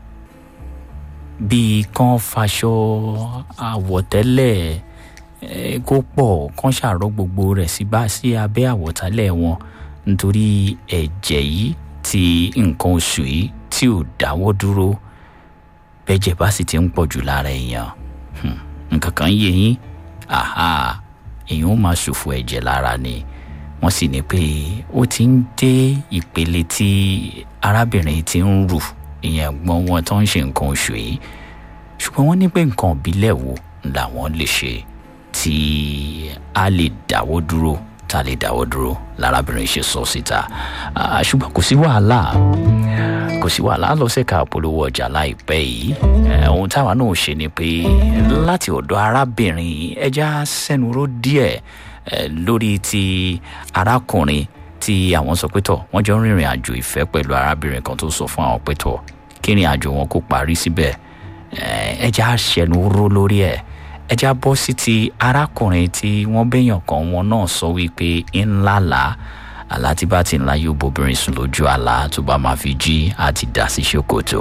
bíi kán faṣọ àwọ̀tẹ́lẹ̀ kó pọ̀ kán ṣàrọ̀ gbogbo rẹ̀ sí bá sí abẹ́ àwọ̀tálẹ̀ wọn nítorí ẹ̀jẹ̀ yìí ti nǹkan oṣù yìí tí ò dáwọ́ dúró bẹ́jẹ̀ bá sì ti ń pọ̀ jù lára èèyàn nǹkan kan yé yín àhà èèyàn ó máa ṣòfò ẹ̀jẹ̀ lára ni wọ́n sì ní pé ó ti ń dé ìpele tí arábìnrin ti ń rù ìyẹn gbọ́n wọn tó ń ṣe nǹkan oṣù yìí ṣùgbọ́n wọ́n ní pé nǹkan ìbílẹ̀ wo làwọn lè ṣe tí a lè dáwọ́ dúró tá a lè dáwọ́ dúró lárábìnrin ṣe sọ síta ṣùgbọ́n kò sí wàhálà kò sí wàhálà lọ sẹ́ka polówó ọjà láìpẹ́ yìí ohun táwa náà ṣe ni pé láti ọ̀dọ̀ arábìnrin ẹja sẹ́nuró díẹ̀ lórí ti arákùnrin tí àwọn sọ pé tọ̀ wọ́n jọ ń rìnrìn àjò ìfẹ́ pẹ̀lú arábìnrin kan tó sọ fún àwọn pé tọ̀ kí ìrìn àjò wọn kó parí síbẹ̀ ẹja sẹ́nuró lórí ẹ̀ ẹja bọ́ sí ti arákùnrin tí wọ́n béèyàn kan wọn náà sọ wípé ńlá làá àlá tí bá ti ńlá yóò bóbìnrin sùn lójú àlá tó bá máa fi jí àti dá sí ṣòkòtò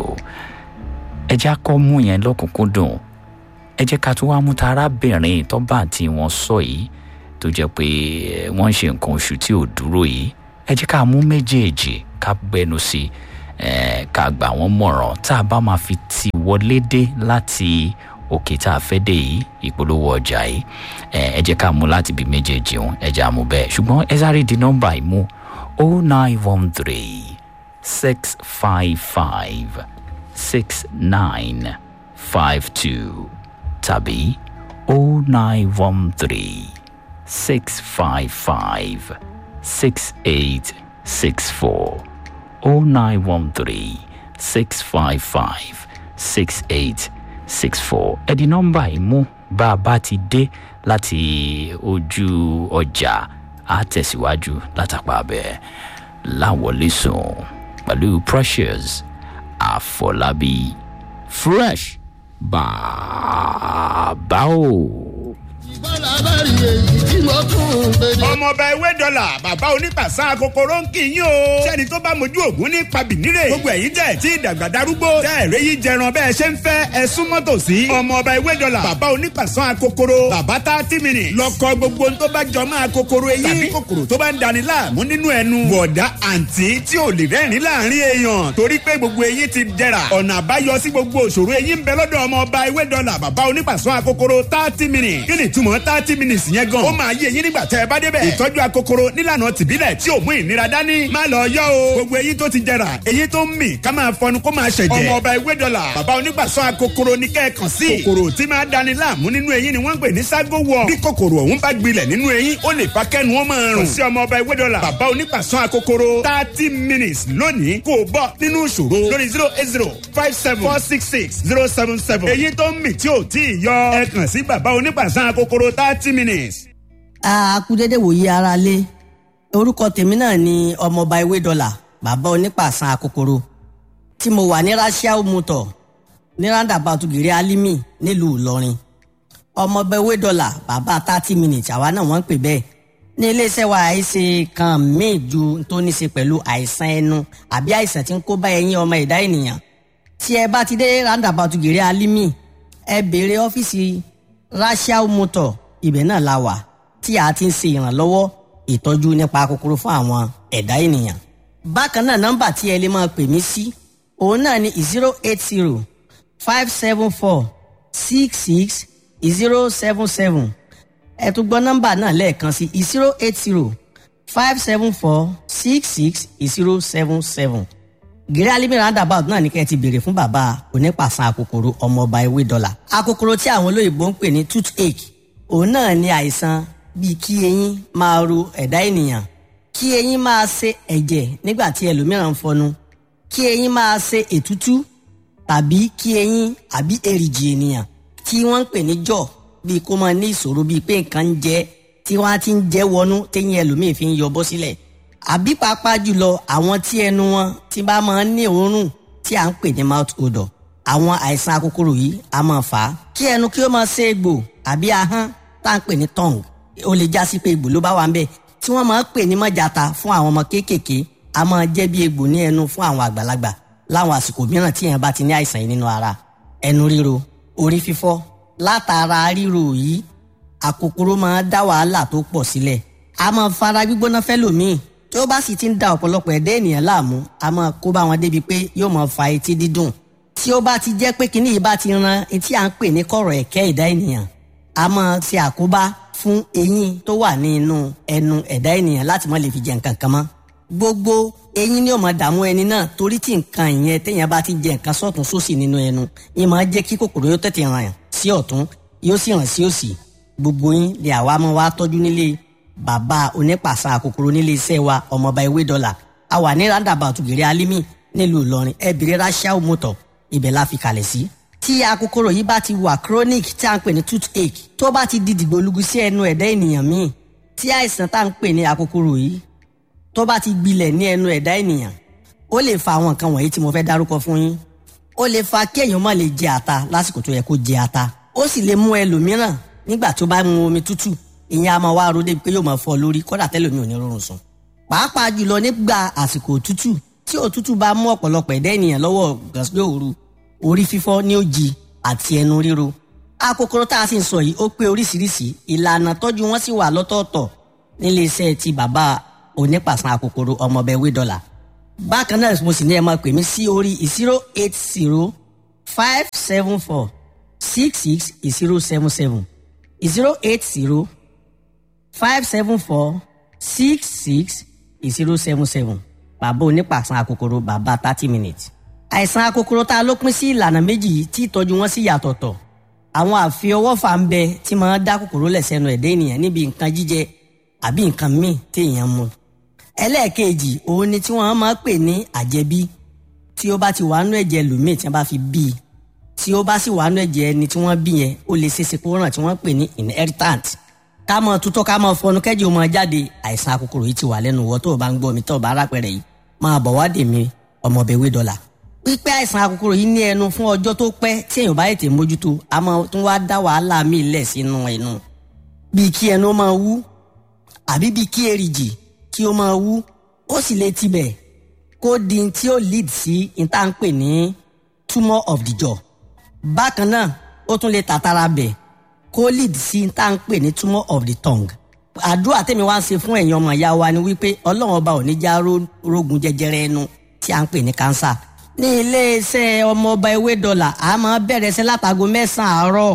ẹ jẹ́ kọ́ mú yẹn lọ́kùnkúndùn ẹ jẹ́ ká tún wá mú ta arábìnrin tó bá tí wọ́n sọ yìí tó jẹ́ pé wọ́n ń ṣe nǹkan oṣù tí ò dúró yìí ẹ jẹ́ ká mú méjèèjì ká gbẹnu sí ká gbà wọ́n mọ̀ràn tá a bá máa fi ti wọlé dé láti òkè tá a fẹ́ dé yìí ìpolówó ọjà yìí ẹ jẹ́ ká mú láti bí méjèèjì òun ẹ jẹ́ àmú bẹ́ẹ̀ ṣùgbọ́n ẹ sáré di nọ́mbà yìí mú o nine one three six five five six nine five two tàbí o nine one three six five five six eight six four o nine one three six five five six eight six four ẹ̀dí nọ́mbà yìí mú bá a bá ti dé láti ojú ọjà á tẹ̀síwájú látàpá abẹ́ láwọlé sùn pẹ̀lú precious àfọlábí fresh bàbá o. ọmọọba ewé dọ́là bàbá onípàṣán kòkòrò ń kì í yín o. sẹ́ni tó bá mojú ògún ní pabìnírè. gbogbo ẹ̀yin tẹ̀ tí ìdàgbà darúgbó. tẹ́ ẹ̀rẹ́ yìí jẹran bẹ́ẹ̀ ṣe ń fẹ́ ẹ súnmọ́ tòsí. ọmọọba ewé dọ́là bàbá onípàṣán kòkòrò. bàbá tá tí mi nì. lọkọ gbogbo tó bá jọ máa kòkòrò eyín. tàbí kòkòrò tó bá ń dani láàmú nínú ẹnu. bọ̀dá àǹtí tí ò lè rẹ́rìn láàrin èèyàn. torí pé gbogbo eyín ti dẹ̀ra. ọ̀nà àbáyọ sí gbogbo òṣòro eyín ń bẹ lọ́dọ̀ ọmọọba ewé dọ́là bàbá onípàṣán kòkòrò thirty minutes. kí ni ìtumọ̀ ṣùgbọ́n thirty minutes yẹn gan. ó máa yé eyín nígbà tẹ́ ẹ bá débẹ̀. ìtọ́jú akokoro nílànà tìbílẹ̀ tí ò mú ìnira dání. má lọ yọ o. gbogbo eyín tó ti jẹrà eyín tó ń mì ká máa fọnu kó máa ṣẹ̀jẹ̀. ọmọ ọba ewé dọ́là bàbá onígbàsọ akokoro ní kẹ́ẹ̀kan sí. kòkòrò tí máa dani láàmú nínú eyín ni wọ́n ń pè ní ságo wọ. bí kòkòrò ọ̀hún bá gbilẹ̀ nínú eyín ó lè fa kẹ́nu wọn máa rùn. kò sí ọmọ ọba ewé dọ́là bàbá onígbàsọ akokoro thirty minutes lónìí kò bọ́ nínú ìṣòro lórí zero eight zero five seven four six six zero seven seven. èyí tó ń mì tí ò tí ì yọ ẹ kàn sí bàbá onígbàsọ akokoro thirty minutes. a kú dédé wòye ara lé orúkọ tèmi náà ni ọmọọba ewé dọlà bàbá onípàṣán akokoro tí mo wà ní rasiao motor ní roundabout gèrè alimi nílùú ìlọrin ọmọọba ewé dọlà bàbá thirty minutes àwa náà wọ́n ń pè bẹ́ẹ̀ ní iléeṣẹ́ wa àìsè kan míì ju tó ní ṣe pẹ̀lú àìsàn ẹnu àbí àìsàn tí ń kó bá ẹyin ọmọ ẹ̀dá ènìyàn tí ẹ bá ti dé roundabout gèrè alimi ẹ béèrè ọ́fíìsì rasiao motor ibẹ̀ náà la wà tí a ti ń ṣe ìrànlọ́wọ́ ìtọ́jú nípa kòkòrò fún àwọn ẹ̀dá ènìyàn. bákan náà nọ́mbà tí ẹ lè máa pè mí sí òun náà ni zero eight zero five seven four six six zero seven seven ẹ tún gbọ́ nọ́mbà náà lẹ́ẹ̀kan sí zero eight zero five seven four six six zero seven seven gèrè alimi roundabout náà ní kẹ́ ẹ ti béèrè fún bàbá onípàṣán akòkòrò ọmọọba ewé dọ́là akòkòrò tí àwọn olóyìnbó ń pè ní toothache òun náà ní àìsàn bíi kí eyín máa ro ẹ̀dá ènìyàn kí eyín máa ṣe ẹ̀jẹ̀ nígbà tí ẹlòmíràn ń fọnu kí eyín máa ṣe ètútú tàbí kí eyín àbí èrìgì ènìyàn tí wọ́n ń pè ní jọ̀ bíi kó máa ní ìṣòro bíi pé nǹkan ń jẹ tí wọ́n á ti ń jẹ́ wọnú téyín ẹlòmíì fi ń yọ bọ́ sílẹ̀ àbí pàápàá jùlọ àwọn tí ẹnu wọn ti bá máa ń ní òórùn tí à ń pè ní mouth odor àwọn àìsàn akókòrò yìí á máa fà á kí ẹnu kí ó máa ṣe egbò àbí ahọ́n tá à ń pè ní tongue ó lè já sí pé egbò ló bá wà ń bẹ̀ tí wọ́n máa ń pè ní mọ́jàta fún àwọn ọmọ kéékèèké a máa jẹ́ bí egbò ní ẹnu fún àwọn àgbàlagbà láwọn àsìkò mìíràn tí èèyàn bá ti ní àìsàn yìí nínú ara ẹnu ríro orí fífọ́ látara ríro yìí àkòkòrò máa dá wàhálà tó pọ̀ sílẹ̀ a máa fara gbígbóná fẹ́lòmíì tí ó bá sì ti ń da ọ̀pọ̀lọpọ̀ ẹ̀dá ènìyàn láàmú a máa kó bá wọn débi pé yóò máa fa etí dídùn tí ó bá ti jẹ́ pé kinní yìí bá ti ran etí à ń pè ní kọ̀rọ̀ ẹ̀kẹ́ ẹ̀dá ènìyàn a máa ṣe àkóbá fún eyín tó wà ní inú ẹnu ẹ̀dá ènìyàn láti má lè fi jẹ nǹkan kan mọ́ gbogbo eyín ni ó máa dààmú ẹni náà torí tí nǹkan ìyẹn téèyàn bá ti jẹ nǹkan sọ́tún sósì nínú ẹnu yìí máa jẹ́ kí kòkòrò yóò tètè ràn sí ọ̀tún yóò sì ràn sí òsì gbogbo yín lè àwa máa wá tọ́jú nílé bàbá onípàṣà kòkòrò nílé iṣẹ́ wa ọmọọba ewé dọ́là a wà ní roundabout gèrè alimi nílùú ìlọrin ẹ bèrè rachel motor ibẹ̀ la fi kalẹ̀ sí. tí akókòrò yìí bá ti wà chronic tí a ń pè ní toothache tó bá ti di dìgbòlugu sí ẹnu ẹ̀dá ènìyàn míì tí àìsàn tá à ń pè ní akókòrò yìí tó bá ti gbilẹ̀ ní ẹnu ẹ̀dá ènìyàn ó lè fa àwọn nǹkan wọ̀nyí tí mo fẹ́ dárúkọ fún yín ó lè fa kí èèyàn má lè jẹ ata lásìkò tó yẹ kó jẹ ata ó sì lè mú ẹlòmíràn nígbà tó bá mu omi tútù ìyẹn a máa wá ro débi pé yóò máa fọ́ lórí kódà tẹ́lòmí ò ní rọrùn sùn pàápàá jùlọ nígbà àsìkò òtútù tí òtútù bá mú ọ̀pọ̀lọpọ̀ ẹ̀dá ènìyàn lọ́wọ́ gàsílẹ̀ òru orí fífọ́ ní òjì àti ẹnu ríro akókòrò tá a sì ń sọ yìí ó pé oríṣiríṣi ìlànà tọ́jú wọn sì wà lọ́tọ̀ọ̀tọ̀ nílé iṣẹ́ ti bàbá onípàṣán akókòrò ọmọọbẹ̀ wé dọ́là bákan náà mo sì ní ẹ máa pè mí sí orí zero eight zero five seven four six six zero seven seven zero eight zero five seven four six six zero seven seven bàbá onípàṣán akókòrò bàbá thirty minutes àìsàn akókòrò tá a ló pín sí ìlànà méjì yìí tí ìtọ́jú wọn sì yàtọ̀tọ̀ àwọn àfiọwọ́fà ń bẹ tí máa dá kòkòrò lẹ̀ sẹ́nu ẹ̀dá ènìyàn níbi nǹkan jíjẹ àbí nǹkan míì tí èèyàn mu ẹlẹ́ẹ̀kejì òun ni tí wọ́n máa pè ní àjẹbí tí ó bá ti wà nú ẹ̀jẹ̀ lòmíì tí wọ́n bá fi bí i tí ó bá sì wà nú ẹ̀jẹ̀ ẹni tí wọ́n bí yẹn ó lè ṣeéṣe kó ràn tí wọ́n pè ní inheritant ká mọ tutọ́ ká mọ fọnú kẹ́jì ó máa jáde àìsàn akókòrò yìí ti wà lẹ́nu wọ́ tó o bá ń gbọ́ mi tó o bá rápẹ̀rẹ̀ yìí máa bọ̀ wá dè mí ọmọbẹ̀wé dọ́là pípẹ́ àìsàn akókòrò yìí ní ẹnu fún ọjọ́ tó pẹ́ tí èèyàn bá ètè mójútó a máa tún wá dá wàhálà míì lẹ̀ sínú ẹnu bíi kí ẹnu máa wú àbí bíi kí èrìgì kí ó máa wú ó sì lè tibẹ̀ kó di tí ó lead sí ìtànpè ní tumor of the jaw bákan náà ó tún lè tàtàrà bẹ̀ kó lead sí ìtànpè ní tumor of the tongue àdúrà tèmi wá ń ṣe fún ẹ̀yin ọmọ ìyá wa ni wípé ọlọ́run ọba ò ní já rógun jẹjẹrẹ ẹnu tí à ń pè ní cancer ní iléeṣẹ́ ọmọọba ewé dọ́là a máa bẹ̀rẹ̀ sí látago mẹ́sàn-án àárọ̀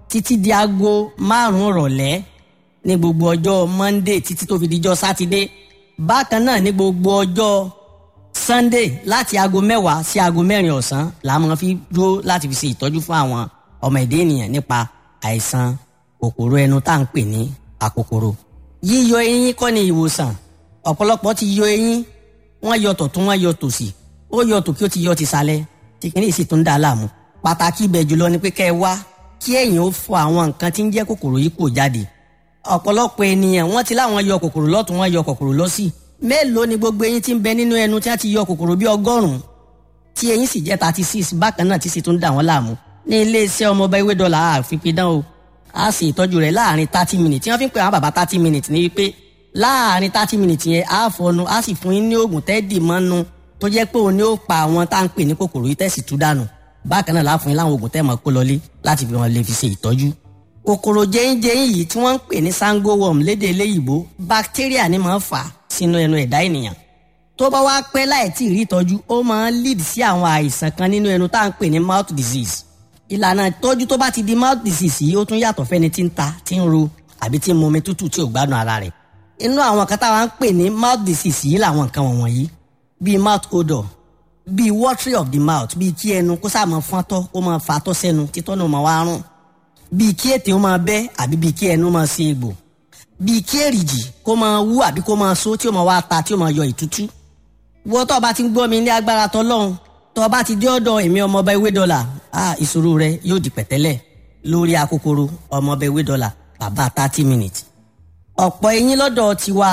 títí di aago márùn-ún rọ̀lẹ́ ní gbogbo ọjọ́ monday títí tó fi dijọ́ sátidé bákan náà ní gbogbo ọjọ́ sunday láti aago mẹ́wàá sí aago mẹ́rin ọ̀sán la máa fi dúró láti fi ṣe ìtọ́jú fún àwọn ọmọ ẹ̀dá ènìyàn nípa àìsàn kòkòrò ẹnu tá à ń pè ní àkòkòrò yíyọ eyín kọ́ ni ìwòsàn ọ̀pọ̀lọpọ̀ ti yọ eyín wọ́n yọ tọ̀tún wọ́n yọ tòsì ó yọ tòkí ó ti yọ ti sálẹ̀ tí kìíní sì tún dà á láàmú pàtàkì ibẹ̀ jùlọ ni pé kẹ́ ẹ wá kí ẹ̀yin ó fọ àwọn nǹkan tí ń jẹ́ kòkòrò yìí kò jáde ọ̀pọ̀lọpọ̀ ènìyàn wọ́n ti láwọn yọ kòkòrò lọ́tún wọ́n yọ kòkòrò lọ́sì mélòó ni gbogbo eyín tí ń bẹ nínú ẹnu tí wọ́n ti yọ kòkòrò bí ọgọ́rùn-ún tí eyín sì jẹ́ thirty six bákan náà tí sì tún dà wọ́n láàmú ní iléeṣẹ́ ọmọọba ewé dọ́là àfipidán o a sì ìtọ́jú rẹ̀ láàrin thirty minutes tí wọ́n fi ń pè àwọn bàbá thirty minutes ní wípé láàrin thirty minutes yẹn a fọnu a sì fún yín ní oògùn tẹ́ẹ̀dì mọ́nu tó jẹ́ pé òun ni ó pa àwọn tá à ń pè ní kòkòrò yìí tẹ̀sí tú dànù bákan náà láàfin láwọn oògùn tẹ́ẹ̀ mọ́ kó lọlé láti fi wọn lè fi ṣe ìtọ́jú. kòkòrò jẹ́yìnjẹ́yìn yìí tí wọ́n ń pè ní sango worm lédè eléyìíbó bacteria ni máa ń fà sínú ẹnu ẹ̀dá ènìyàn. tó bá wá pẹ́ láì tí ì rí ìtọ́jú ó máa ń lead sí àwọn àìsàn kan nínú ẹnu tá à ń pè ní mouth disease. ìlànà ìtọ́jú tó bá ti di mouth disease yìí ó tún yàtọ̀ fẹ́ni tí ń ta tí ń ro àbí tí ń mu omi tútù tí ò gbádùn ara rẹ̀. inú àwọn kan táwa ń pè ní mouth disease yìí làwọn nǹkan wọ̀nyí bíi mouth odor bíi watery of the mouth bíi kí ẹnu kó sáà máa fọ́ntọ́ kó máa fatọ́ sẹ́nu títọ́ náà máa wá rùn bíi kí ètè ó máa bẹ́ àbí bíi kí ẹnu máa ṣe egbò bíi kí èrìjì kó máa wú àbí kó máa so tí ó máa wá ta tí ó máa yọ ìtútú. wọ́n tó o bá ti ń gbọ́ mi ní agbára tọ́lọ́run tó o bá ti dé ọ̀dọ̀ èmi ọmọọba ewé dọ́là ah ìṣòro rẹ yóò di pẹ̀tẹ́lẹ̀ lórí akókòrò ọmọọba ewé dọ́là bàbá thirty minutes. ọ̀pọ̀ eyín lọ́dọ̀ tiwa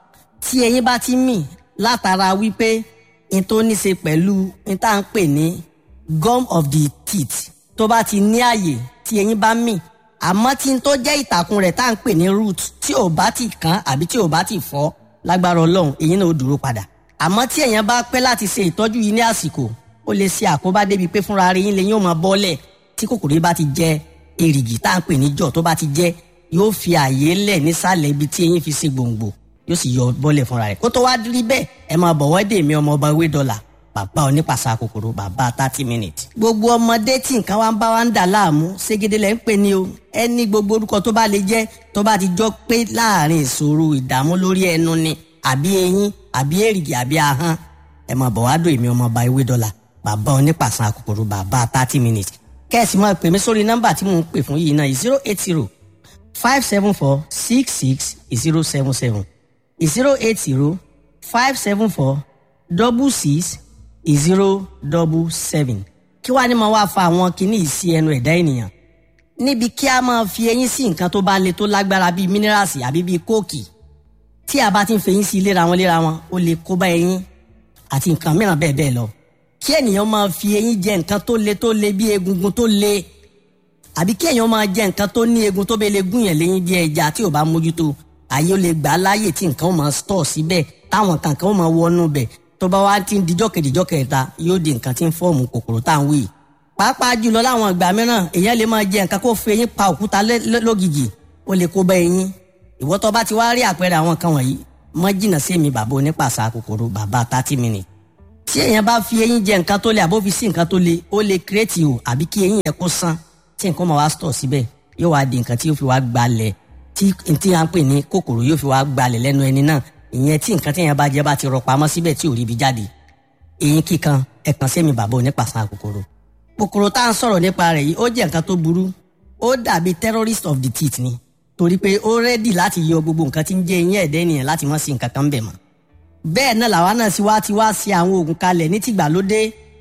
tí eyín bá ti mì látara wípé n tó ní ṣe pẹ̀lú n tá à ń pè ní gum of the teeth tó bá ti ní àyè tí eyín bá mì àmọ́ tí n tó jẹ́ ìtàkùn rẹ̀ tá à ń pè ní root tí ò bá ti kán àbí tí ò bá ti fọ́ lágbára ọlọ́run eyín náà ó dúró padà àmọ́ tí èèyàn bá pẹ́ láti ṣe ìtọ́jú yìí ní àsìkò ó lè ṣe àkóbá débi pé fúnra rẹ̀ yín lè yín ó máa bọ́lẹ̀ tí kòkòrò yìí bá ti jẹ èrìgì tá à ń pè ní jọ̀ tó bá ti jẹ yóò fi àyè lẹ̀ nísàlẹ̀ ibi tí eyín fi ṣe gbòǹgbò yóò sì yọ bọ́lẹ̀ fúnra rẹ̀ kó tó wá rí bẹ́ẹ̀ ẹ máa bọ̀ wọ́dé mi ọmọ ọba ewé dọ́là bàbá onípàṣà kòkòrò bàbá thirty minutes. gbogbo ọmọdé tí nǹkan wa ń bá wa ń dà láàmú ségede lẹ́ ń pè ní o ẹni gbogbo orúkọ tó bá lè jẹ́ tó bá ti jọ pé láàrin ìṣòro ìdààmú lórí ẹnu ni àbí eyín àbí èrìgì àbí ahọ́n ẹ máa bọ̀ wádò èmi ọmọ ọba ewé dọ́là bàbá onípàṣà kòkòrò bàbá thirty minutes. kẹ́sì máa pè mí sórí nọ́mbà tí mò ń pè fún yìí náà zero eight zero five seven four six six zero seven seven zero eight zero five seven four double six zero double seven kí wàá ní máa wá fa àwọn kinní yìí sí ẹnu ẹ̀dá ènìyàn níbi kí a máa fi eyín sí nǹkan tó bá le tó lágbára bíi mínírààsì àbí bíi kóòkì tí a bá ti ń fi eyín sí léra wọn léra wọn ó lè kó bá eyín àti nǹkan mìíràn bẹ́ẹ̀ bẹ́ẹ̀ lọ kí ènìyàn máa fi eyín jẹ nǹkan tó le tó le bíi egungun tó le àbí kí èèyàn máa jẹ nǹkan tó ní egun tó bẹ́ẹ̀ lè gún yẹn léyìn bí ẹja tí ò bá mójútó àyè ó lè gbà á láàyè tí nǹkan ó máa stọ̀ síbẹ̀ táwọn kankan ó máa wọnú bẹ̀ tó bá wá ti ń dijọ́ kejìjọ́ kẹta yóò di nǹkan tí ń fọ́ọ̀mù kòkòrò tá à ń wí. pàápàá jùlọ láwọn ìgbà mìíràn èèyàn lè máa jẹ nǹkan kó fi eyín pa òkúta lógìgì ó lè kó bá eyín. ìwọ́ tó bá ti wá rí àpẹẹrẹ àwọn kan wọ̀nyí mọ́ jìnnà sí mi bàbá onípàṣà kòkòrò bàbá thirty minutes. tí èèyàn bá fi eyín jẹ nǹkan tó le àbó fi sí nǹkan tó le ó lè kírètì o àbí kí eyín yẹn kó sán tí nǹkan máa wá stọ̀ síbẹ̀ yóò wá di nǹkan tí yóò fi wá gbalẹ̀ tí tí a ń pè ní kòkòrò yóò fi wá gbalẹ̀ lẹ́nu ẹni náà ìyẹn tí nǹkan téèyàn bá jẹ bá ti rọ pamọ́ síbẹ̀ tí ò rí ibi jáde eyín kíkan ẹ̀kan sẹ́mi bàbá onípàṣán kòkòrò kòkòrò tá à ń sọ̀rọ̀ nípa rẹ̀ yìí ó jẹ́ nǹkan tó burú ó dàbí terrorist of the teeth ni torí pé ó rẹ́dì láti yọ gbogbo nǹkan tí ń jẹ́ eyín ẹ̀dẹ́ ènìyàn láti mọ́ sí nǹkan kan bẹ̀ mọ́ bẹ́ẹ̀ náà làwa náà sì wá ti wá sí àwọn oògùn kalẹ̀ ní tìgbàlódé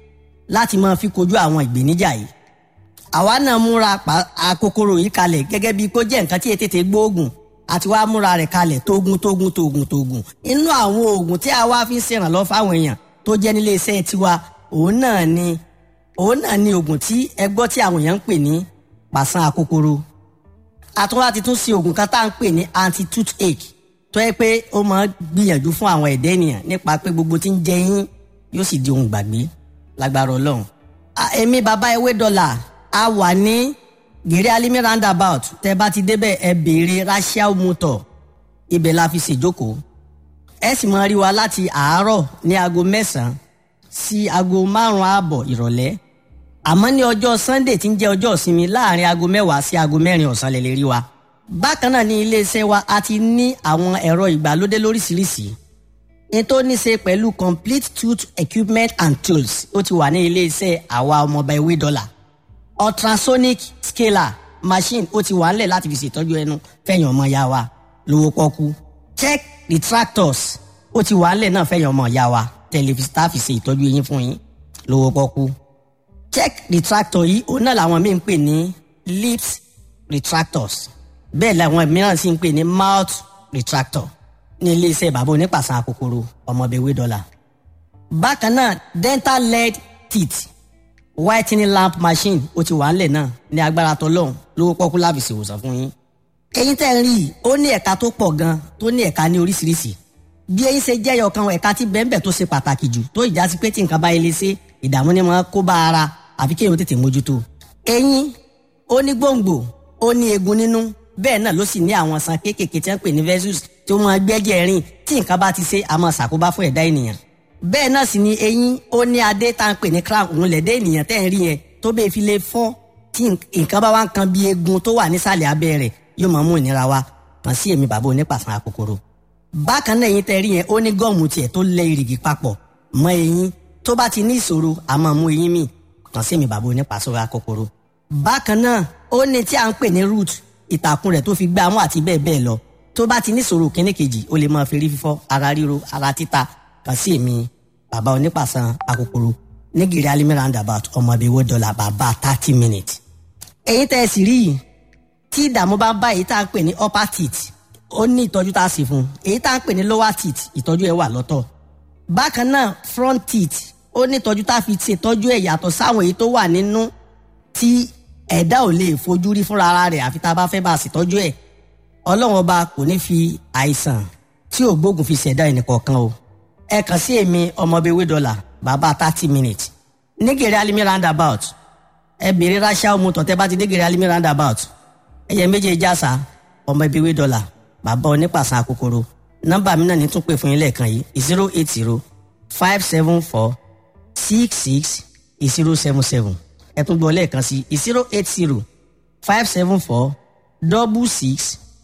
láti máa fi kojú àwọn ìgbéníjà yìí àwa náà múra àkókòrò yìí kalẹ̀ gẹ́gẹ́ bíi kó jẹ́ nǹkan tí ètètè gbóògùn àti wàá múra rẹ̀ kalẹ̀ tógun tógun tógun tógun inú àwọn oògùn tí a wá fi ń ṣèrànlọ́ fáwọn èèyàn tó jẹ́ nílé iṣẹ́ tiwa òun náà ni òun náà ni oògùn tí ẹ gbọ́ tí àwọn èèyàn ń pè ní pàṣán àkókòrò àtúnwá ti tún ṣe oògùn kan tá à ń pè ní anti toothache tó yẹ pé ó máa gbìyànjú fún àwọn ẹ̀dá ènìyàn nípa pé gbogbo tí ń jẹ yín yóò sì di ohun gbàgbé lágbára ọlọ́run èmi bàbá ewé dọ́là a wà ní gèrè alimi roundabout tẹ bá ti débẹ̀ ẹ béèrè rachel motor ibẹ̀ la fi ṣèjókòó ẹ sì máa rí wa láti àárọ̀ ní aago mẹ́sàn-án sí aago márùn-ún ààbọ̀ ìrọ̀lẹ́ àmọ́ ní ọjọ́ sunday tí ń jẹ́ ọjọ́ ìsinmi láàrin aago mẹ́wàá sí aago mẹ́rin ọ̀sán lè lè rí wa. bákan náà ní iléeṣẹ́ wa a ti ní àwọn ẹ̀rọ ìgbàlódé lóríṣiríṣi ní tó ní ṣe pẹ̀lú complete tooth equipment and tools ó ti wà ní iléeṣẹ́ àwa ọmọọba ewé dọ́là ultrasonic scaler machine ó ti wà ńlẹ̀ láti fi ṣètọ́jú ẹnu fẹ̀yìn ọmọ ya wa lówó pọ́kú check retractors ó ti wà ńlẹ̀ náà fẹ̀yìn ọmọ ya wa tẹlifíṣítà fi ṣe ìtọ́jú eyín fún yín lówó pọ́kú check retractor yìí òun náà làwọn míì ń pè ní lips retractors bẹ́ẹ̀ làwọn mìíràn sì ń pè ní mouth retractor ní iléeṣẹ́ bàbá onípàṣán àkókòrò ọmọbẹ̀wé dọ́là. bákan náà dental lead teeth whitening lamp machine ó ti wà ńlẹ̀ náà ní agbára tọlọ́hún lówó pọ́kú láfi ṣèwòsàn fún yín. eyín tẹ́ ń rí i ó ní ẹ̀ka tó pọ̀ gan tó ní ẹ̀ka ní oríṣiríṣi bí eyín ṣe jẹ́yọ̀ kan ẹ̀ka tí bẹ́ẹ̀nbẹ́ tó ṣe pàtàkì jù tó ìjà sí pé tí nǹkan bá yẹ lé ṣe ìdààmú ni máa kó bá ara àfi kéèyàn tètè mójútó. eyín ó ní gbòǹgbò ó ní eegun nínú bẹ́ẹ̀ náà ló sì ní àwọn san kéékèèké tí wọ́n pè ní vessels tó máa gbẹ́jẹ̀ rìn tí nǹkan bá ti ṣe àmọ́ ṣàkóbá fún ẹ̀dá ènìyàn. bẹ́ẹ̀ náà sì ni eyín ó ní adé tá à ń pè ní crown òun lẹ̀dẹ́ ènìyàn tẹ́ ń rí yẹn tó bẹ́ẹ̀ fi lè fọ́ tí nǹkan bá wá ń kan bí eegun tó wà nísàlẹ̀ abẹ́ rẹ̀ yóò máa mú ìnira wá kàn sí èmi bàbá onípàṣán àkókòrò. bákan náà eyín tẹ́ rí yẹn ó ní gọ́ọ̀mù tiẹ̀ tó lẹ ìrìgì papọ̀ mọ́ eyín tó bá ti ní ìṣòro àmọ́ mú eyín mi kàn sí èmi bàbá onípàṣán àkókòrò. bákan náà ó ní tí à ń pè ní root ìtàkùn rẹ̀ tó fi gbá mú àti bẹ́ẹ̀ bẹ́ẹ̀ lọ tó bá ti níṣòro kíní kejì ó lè máa fi rí fífọ́ ara ríro ara títa kàn sí èmi bàbá onípàṣán àkókòrò nígìrì alimi roundabout ọmọ ibi owó dọ́là bàbá thirty minutes. èyí tẹ́ ẹ sì rí yìí tí ìdààmú bá bá èyí tá à ń pè ní upper teeth ó ní ìtọ́jú tá a sì fún èyí tá à ń pè ní lower teeth ìtọ́jú ẹ̀ wà lọ́tọ̀ bákan náà front teeth ó ní ìtọ́jú tá a fi ṣètọ́jú ẹ̀ yàtọ̀ sáwọn èyí tó wà nínú tí ẹ̀dá ò lè fojú rí fúnra ara rẹ̀ àfi tá a bá fẹ́ bá a ṣètọ́jú ẹ̀ ọlọ́run ọba kò ní fi àìsàn tí ò gbógun fi ṣẹ̀dá ẹnìkọ̀ọ̀kan o ẹ kàn sí èmi ọmọbewé dọ́là bàbá thirty minutes nígèrè alimi roundabout ẹ bèrè ránṣẹ́ ọmọ tọ̀tẹ́ bá ti nígèrè alimi roundabout ẹyẹ méjèèjì àṣà ọmọbewé dọ́là bàbá onípàṣán àkókòrò nọ́mbà mi náà ní tún pè fún yín lẹ́ẹ̀kan yìí zero eight zero five seven four six six zero seven seven ẹ tún gbọ́ lẹ́ẹ̀kan sí zero eight zero five seven four double six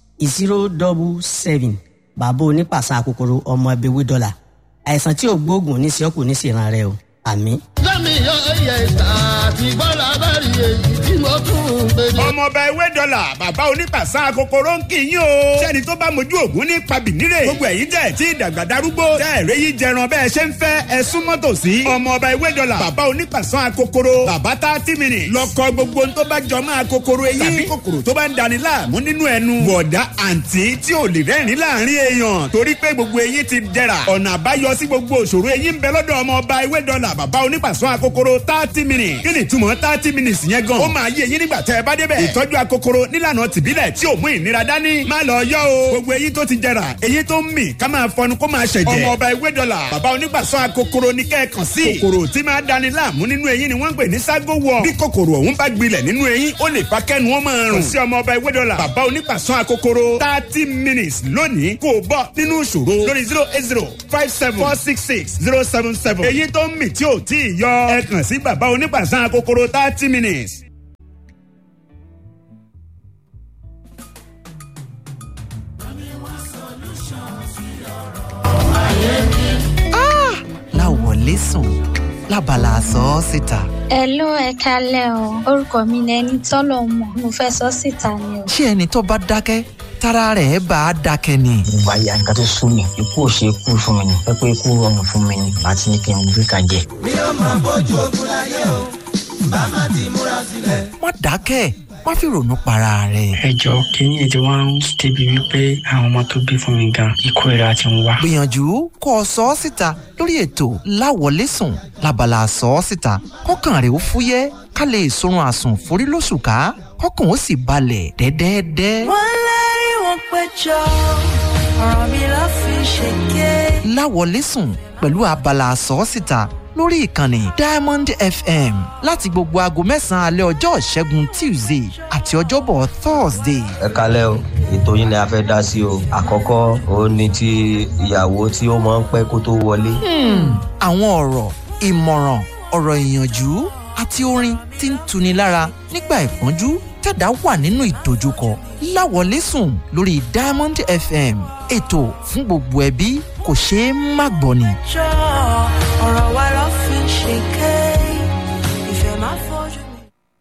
zero double seven bàbá onípàṣán àkókòrò ọmọ ẹbẹ̀wé dọ́là àìsàn tí ò gbóògùn ní sẹ́kù ní sèrànà rẹ o àmín. lẹ́mi yọ ẹyẹ ìta àti bọ́lá bá rí èyí tí mo tún ń gbé ní. ọmọọba ewé dọ́là bàbá onípàṣán kòkòrò ń kì í yín o. sẹ́ni tó bá mojú ògún ní pabìnírè. gbogbo ẹ̀yin tẹ̀ tí ìdàgbà darúgbó. tẹ́ ẹ̀rẹ́ yìí jẹran bẹ́ẹ̀ ṣe ń fẹ́ ẹ súnmọ́ tòsí. ọmọọba ewé dọ́là bàbá onípàṣán kòkòrò. bàbá tá a ti mìíràn. lọkọ gbogbo tó bá jọ máa kòkòrò eyín. tàbí kòkòrò tó bá ń dani láàmú nínú ẹnu. bọ̀dá àǹtí tí ò lè rẹ́rìn láàrin èèyàn. torí pé gbogbo eyín ti dẹ̀ra. ọ̀nà àbáyọ sí gbogbo òṣòro eyín ń bẹ lọ́dọ̀ ọmọọba ewé dọ́là bàbá onípàṣán kòkòrò thirty minutes. kí ni ìtumọ̀ thirty minutes yẹn gan. ó máa yé eyín nígbà tẹ́ ẹ bá débẹ̀. ìtọ́jú akokoro nílànà tìbílẹ̀ tí ò mú ìnira dání. má lọ yọ o. gbogbo eyín tó ti jẹrà eyín tó ń mì ká máa fọnu kó máa ṣẹ̀jẹ̀. ọmọ ọba ewé dọ́là bàbá onígbàsọ akokoro ní kẹ́ẹ̀kan sí. kòkòrò tí máa dani láàmú nínú eyín ni wọ́n ń pè ní ságo wọ̀. bí kòkòrò ọ̀hún bá gbilẹ̀ nínú eyín ó lè fa kẹ́nu ó máa rùn. sí ọmọ ọba ewé dọ́là bàbá onígbàsọ akokoro thirty minutes lónìí kò bọ́ nínú ìṣòro lórí zero eight zero five seven four six six zero seven seven. eyín tó ń mì tí ò tí ì yọ ẹ kàn sí bàbá onígbàsọ akokoro thirty minutes. láwọlé sùn lábala sọ ọ́ síta. ẹ ló ẹ kalẹ o orúkọ mi ni ẹni tọ́lọ̀ mọ̀ mo fẹ́ sọ síta ni o. ṣé ẹni tó bá dákẹ́ tára rẹ̀ bá a dákẹ́ ni. ìwà ìyá nǹkan tó sún mi ikú ò ṣe kú fún mi ni pé pé ikú rọrùn fún mi ni àti ní kí n gbé ka jẹ. mi ò máa bójú ogun láyé o bá má ti múra sílẹ̀. má dákẹ́ má fi ronú para rẹ̀. ẹ jọ kínní ètò wa ń débi wípé àwọn ọmọ tó bí fún mi gan ikú ìra ti ń wá. gbìyànjú kó o sọ ọ́ síta lórí ètò láwọlé sùn lábala sọ ọ́ síta kọ́kàn rẹ̀ ó fúyẹ́ ká lè sorun àsùn forí lóṣù ká kọ́kàn ó sì balẹ̀ dẹ́dẹ́dẹ́. wọ́n lérí wọn péjọ ọ̀rọ̀ mi ló fi ṣèké. láwọlé sùn pẹ̀lú abala sọ ọ́ síta lórí ìkànnì diamond fm láti gbogbo aago mẹ́sàn-án alẹ́ ọjọ́ ìṣẹ́gun tuesday àti ọjọ́bọ̀ thursday. ẹ kalẹ́ o ètò yín ni a fẹ́ dá sí o àkọ́kọ́ òun ni ti ìyàwó tí ó máa ń pẹ́ kó tó wọlé. àwọn ọ̀rọ̀ ìmọ̀ràn ọ̀rọ̀ ìyànjú àti orin tí ń tuni lára nígbà ìpọ́njú tẹ̀dá wà nínú ìdojúkọ láwọlé sùn lórí diamond fm ètò fún gbogbo ẹbí kò ṣeé má gbọ́ ni. jọ ọ̀rọ̀ wa ló fi ṣèké ìfẹ́ máa fojú mi.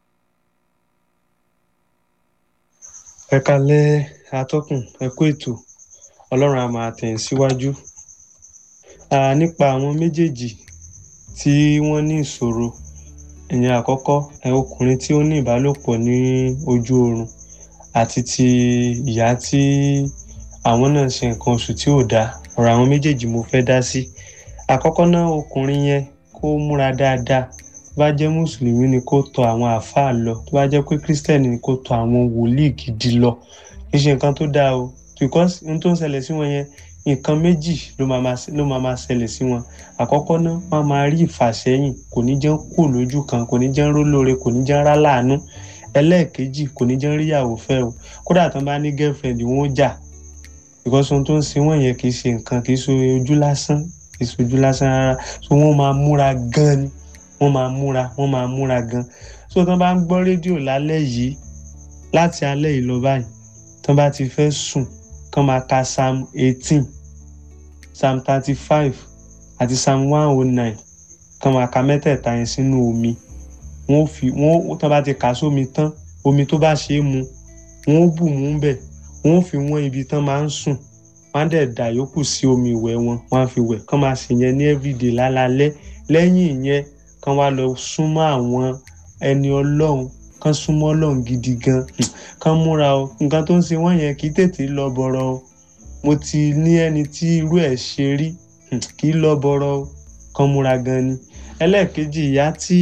ẹ kalẹ atọkùn ẹ kú ètò ọlọrun a máa tẹ̀ síwájú Ah, nípa àwọn méjèèjì tí wọ́n ní ìṣòro ìyẹn àkọ́kọ́ ẹ ọkùnrin tí ó ní ìbálòpọ̀ ní ojú oorun àti ti ìyá tí àwọn náà ṣe nǹkan oṣù tí ò dáa ọ̀rọ̀ àwọn méjèèjì mo fẹ́ dá sí àkọ́kọ́ náà ọkùnrin yẹn kó múra dáadáa tó bá jẹ́ mùsùlùmí ni kó tọ àwọn àáfàá lọ tó bá jẹ́ pé kírísítẹ̀nì ni kó tọ àwọn wòlíì gidi lọ kì í ṣe nǹkan tó dáa o because ohun tó ń ṣẹlẹ̀ sí wọn yẹn nǹkan méjì ló máa máa ló máa máa ṣẹlẹ̀ sí wọn àkọ́kọ́ náà wọ́n máa rí ìfàsẹ́yìn kò ní jẹ́ kó lójú kan kò ní jẹ́ rólóore kò ní jẹ́ rá láàánú ẹlẹ́ẹ̀kejì kò ní jẹ́ ríyàwó fẹ́ o kódà tán bá ní girlfriend wọn ó jà because ohun tó ń ṣe wọ́n yẹn kì í ṣe nǹkan kì í ṣe ojú lásán kì í ṣe ojú lásán rárá so wọ́n máa múra gan ni wọ́n máa múra wọ́n máa múra gan so tán bá ń gbọ́ rédíò lálẹ́ yìí láti alẹ́ yìí lọ báyìí tán bá ti fẹ́ sùn kán máa ka psalm eighteen psalm thirty-five àti psalm one oh nine kán máa ka mẹ́tẹ̀ẹ̀ta yẹn sínú omi wọ́n fi wọ́n tán bá ti kà sómi tán omi tó bá ṣe é mu wọ́n ó bù mú bẹ̀ wọ́n ó fi wọ́n ibi tán máa ń sùn wọ́n á dẹ̀ dà yòókù sí omi ìwẹ̀ wọn wọ́n á fi wẹ̀ kán máa ṣe yẹn ní everyday lálálẹ́ lẹ́yìn ìyẹn kán wá lọ súnmọ́ àwọn ẹni ọlọ́run kán súnmọ́ ọlọ́run gidi gan kán múra o nǹkan tó ń ṣe wọ́n yẹn kì í tètè lọ bọ̀rọ̀ o mo ti ní ẹni tí irú ẹ̀ ṣe rí kì í lọ bọ̀rọ̀ o kán múra gan ni ẹlẹ́ẹ̀kejì ìyá tí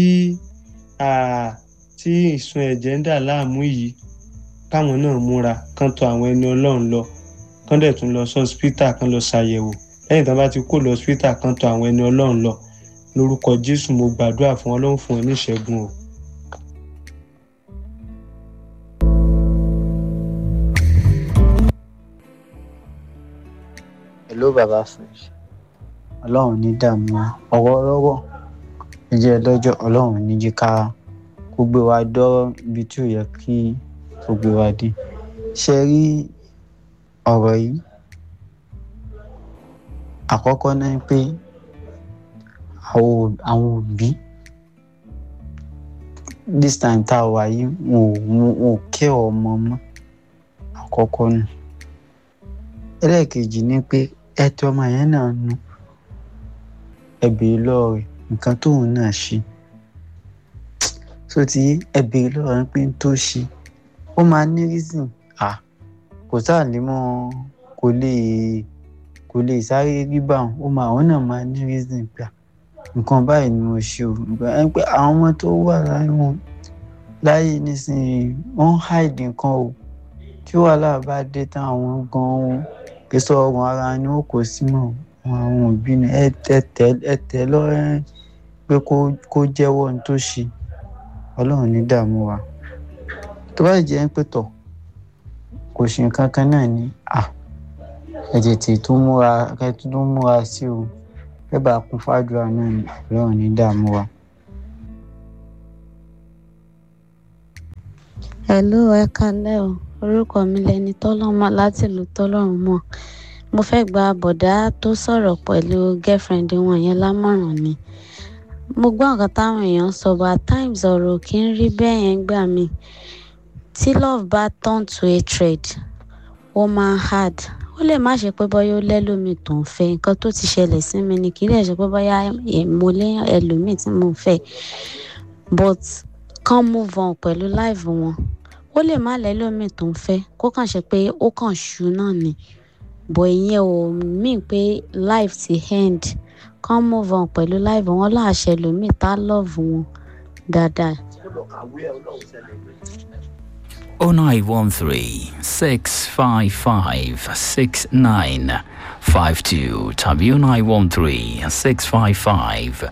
tí ìsun ẹ̀jẹ̀ ń dà láàmú yìí káwọn náà múra kán tọ àwọn ẹni ọlọ́run lọ kán dẹ̀ tún lọ sí hospital kán lọ ṣàyẹ̀wò lẹ́yìn tí wọ́n bá ti kó lọ hospital kán tọ àwọn ẹni ọlọ́run lọ lórúkọ jésù mo gbàdúrà fún ọlọ́run fún ẹ ní ìṣẹ́gun o. hello baba fresh ọlọ́run ní dààmú ọwọ́ lọ́wọ́ ẹjẹ́ lọ́jọ́ ọlọ́run ní jí ká kó gbé wa dọ́ ibi tí ò yẹ kí kó gbé wa dé ṣe rí ọ̀rọ̀ yìí àkọ́kọ́ náà pé àwọn òbí this time tá a wà yìí wọn ò kẹ́ ọmọ mọ́ àkọ́kọ́ nù ẹlẹ́ẹ̀kejì ni pé ẹtọ́ ọmọ yẹn náà nu ẹbí lọ́ọ̀rẹ́ nǹkan tóun náà ṣe so ti ẹbí lọ́ọ̀rẹ́ pé ń tó ṣe ó máa ní reason à kò sáà lè mọ kò lè kò lè sáré rí báwọn ó máa òun náà máa ní reason gbà nǹkan báyìí ni mo ṣe o nǹkan ẹ pé àwọn ọmọ tó wà láyé wọn láyé nísìnyí wọn ń hide nǹkan o tí wàhálà bá dé tán àwọn gan-an kí sọ ọrùn ara ni ó kò sí mọ́ àwọn òbí ni ẹ tẹ lọ́rẹ́ pé kó jẹ́wọ́ ohun tó ṣe ọlọ́run ní dààmú wa tó bá jẹ́ pé tọ̀ kò ṣe nǹkan kan náà ni à ẹ tètè tó múra ẹ tó múra sí o ẹ bá kún fàdúrà náà ni ọlọ́run ní dààmú wa. hello ẹ kalẹ́ o orúkọ mi lẹni tọ́lọ́mọ láti ìlú tọ́lọ́run mọ̀ mo fẹ́ gba bọ̀dá tó sọ̀rọ̀ pẹ̀lú girlfriend wọn yẹn lámọ̀ràn ni mo gbọ́ nǹkan táwọn èèyàn sọ but at times ọ̀rọ̀ kì í rí bẹ́ẹ̀ yẹn gbà mí tí love bá turn to hatred ó máa hard ó lè má ṣe pé bọ́yá ó lẹ́lòmíì tó ń fẹ́ nǹkan tó ti ṣẹlẹ̀ sí mi ni kì í lè ṣe pé bọ́yá mo lé ẹlòmíì tí mo fẹ́ but kàn move on pẹ̀lú life wọn ó lè má lẹ́lòmíì tó ń fẹ́ kó kàn ṣe pé ó kàn ṣú náà ni bọ̀ ìyẹn ò mean pé life ti end kàn move on pẹ̀lú life wọn láàṣẹ lòmíì tá love wọn dáadáa. 0913 655 6952 tàbí 0913 655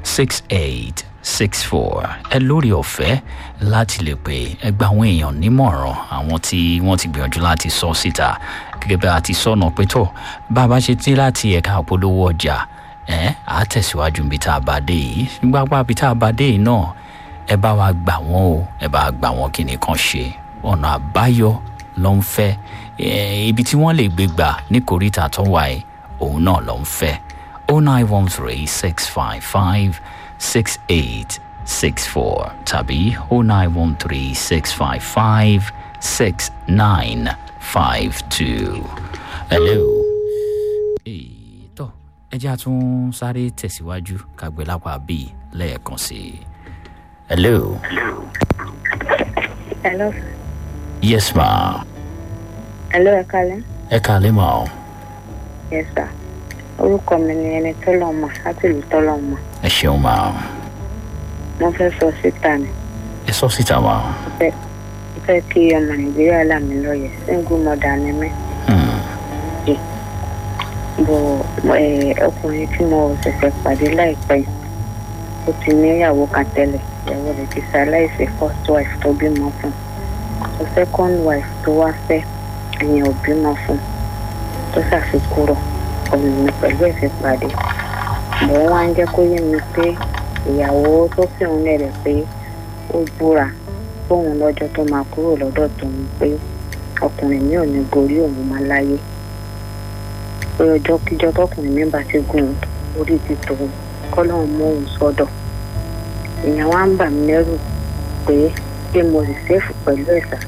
6864 ẹ lórí ọ̀fẹ́ láti lè pè ẹgbẹ́ àwọn èèyàn nímọ̀ràn àwọn tí wọ́n ti gbìyànjú láti sọ síta gẹ́gẹ́ bí a ti sọ̀nà pé tó bá a bá ṣe tí láti ẹ̀ka àpolówó ọjà ẹ̀ á tẹ̀síwájú níbi tá a bá dé yìí nígbàgbà níbi tá a bá dé yìí náà ẹ bá wa gbà wọ́n o ẹ bá wa gbà wọ́n kí nìkan ṣe ọ̀nà àbáyọ ló ń fẹ́ Eh, ibi tí wọ́n lè gbé gbà ní kòríta tó wà ẹ́ òun náà ló ń fẹ́ o nine one three six five five six eight six four tàbí o nine one three six five five six nine five two. hello. Èyí tó ẹ jẹ́ àtún sáré tẹ̀síwájú kàgbé lápá bíi lẹ́ẹ̀kan sí i. hello. Hello. yes ma. Hello, ẹ kalẹ́. ẹ kàlẹ́ ma o. Yes, sir. Orúkọ mi ni ẹni tọ́lọ̀ mọ̀ láti ìlú tọ́lọ̀ mọ̀. ẹ ṣeun ma o. Mo fẹ́ sọ síta ni. ẹ sọ síta ma o. Mo fẹ́ mo fẹ́ kí ọmọ Nàìjíríà là mí lọ́yẹ̀. Single mother ni mí. Bọ̀ ẹ, ọkùnrin tí mo ṣẹ̀ṣẹ̀ pàdé láìpẹ́ yìí, ó ti níyàwó kan tẹ́lẹ̀. Ìyàwó rẹ̀ ti ṣaláìsí first wife tó bímọ fún. The second wife tó wá fẹ́ ẹ̀yìn ò bímọ fún tó ṣàfikúrò ọmọ mi pẹ̀lú ẹ̀fẹ̀ pàdé mò ń wá ń jẹ́ kó yé mi pé ìyàwó tó fi òun lẹ̀rẹ̀ pé ó búra fóun lọ́jọ́ tó máa kúrò lọ́dọ̀ tòun pé ọkùnrin mi ò ní gorí òun máa láyé pé ọjọ́ kíjọ́ tọkùnrin mi bá ti gùn orí ti tòun kọ́lọ́hún mú òun sọ́dọ̀ èèyàn wá ń bà mí lẹ́rù pé pé mo sì ṣèfù pẹ̀lú ẹ̀sà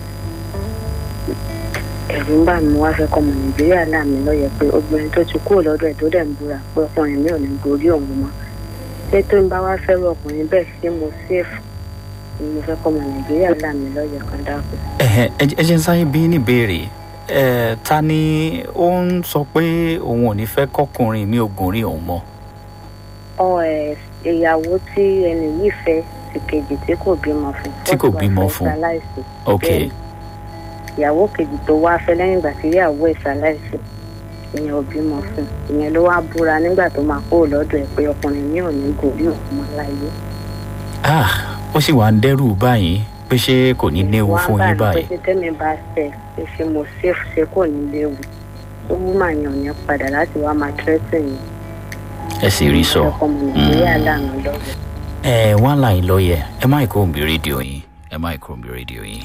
ẹ̀rù ń bà mí wá fẹ́ kọ́ ọmọ nàìjíríà láàmì lọ́yẹ̀ pé obìnrin tó ti kúrò lọ́dọ̀ ẹ̀ tó dẹ̀ ń búra pé ọkùnrin mi ò ní gorí òun mọ́ ṣé tó ń bá wá fẹ́rù ọkùnrin bẹ́ẹ̀ ṣé mo ṣèfù ni mo fẹ́ kọ́ ọmọ nàìjíríà láàmì lọ́yẹ̀ kan dákú. Ẹ̀hẹ̀, ẹ ẹ jẹ́ ń sáyé bí ní ìbéèrè ẹ̀ ta ni ó ń sọ pé òun ò ní fẹ́ kọkùnrin mi ò gùn rí òun mọ́. ọ ẹ ìyàwó tí ẹni yìí fẹ́ ti kejì tí kò bímọ fún Tí kò bímọ fún. ṣaláìsí ok Bẹ́ẹ̀ni. ìyàwó kejì tó wá fẹ́ lẹ́yìn ìgbà tí ìyàwó ẹ̀ ṣaláìsí ìyẹn ò bímọ fún ìyẹn ló wá búra nígbà tó máa kúrò lọ́dọ̀ ẹ̀ pé ọkùnrin mi ò ní gòrí òun mọ́ láyé. ah ó sì wà ń dẹ́rù báyìí pé ṣé kò ní léwu wọ́n fún bá yín ní pé báyìí. ṣé tẹ́mi bá fẹ́ ṣe ṣe mo ṣèfù ṣe kò ní léwu tó wú màá yàn yẹn padà láti wá máa tẹ́tẹ̀ yẹn ẹ sì rí sọ. ọkọ ọmọ nàìjíríà lànà lọ́wọ́. ẹ wá láì lọ́yẹ̀ ẹ má kó òǹbí rédíò yín ẹ má kó òǹbí rédíò yín.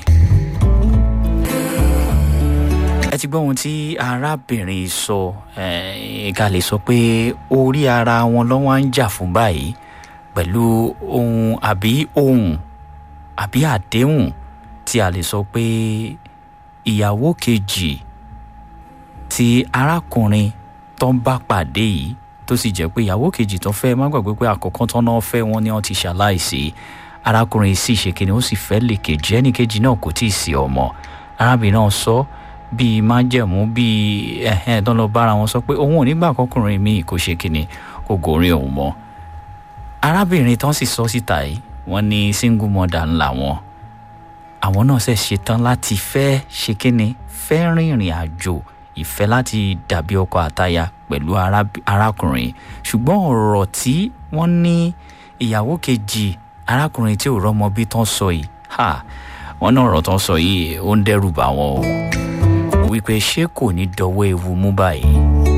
ẹ ti gbọ́ ohun tí arábìnrin sọ ẹ ká lè sọ pé orí ara wọn lọ́wọ́ ń jà fún báyìí pẹ̀lú ohun àbí ohun àbí àdéhùn tí a lè sọ pé ìyàwó kejì tí arákùnrin tó ń bá pàdé yìí tó sì jẹ́ pé ìyàwó kejì tó fẹ́ má gbàgbé pé àkọ́kọ́ tán náà fẹ́ wọn ni wọ́n ti ṣaláìsí arákùnrin sì ṣe kíni ó sì fẹ́ lè kejì ẹnì kejì náà kò tí ì sí ọmọ arábìnrin náà sọ bíi májẹ̀mú bíi ẹ̀hẹ́n tó lọ bára wọn sọ pé òun ò nígbà kọkùnrin míì kò ṣe kíni kò gòrin òun mọ́ arábìnrin tán sì sọ síta yìí wọ́n ní single mother ńlá wọn àwọn náà ṣe ṣetán láti fẹ́ ṣe kíni fẹ́ rìnrìn àjò ìfẹ́ láti dàbí ọkọ àtaya pẹ̀lú ará- arákùnrin ṣùgbọ́n ọ̀rọ̀ tí wọ́n ní ìyàwó kejì arákùnrin tí ò rọ́mọ bí tán sọ yìí ha wọ́n náà ọ̀rọ̀ tán sọ yìí ó ń dẹ́rù bà wọ́n o wípé ṣé kò ní dọwọ́ ewu mú báyìí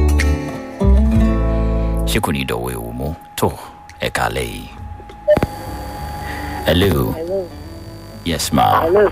ṣé kò ní dọwọ́ ewu mú tó ẹ̀ka lẹ́yìn. hello Hello. yes ma Hello.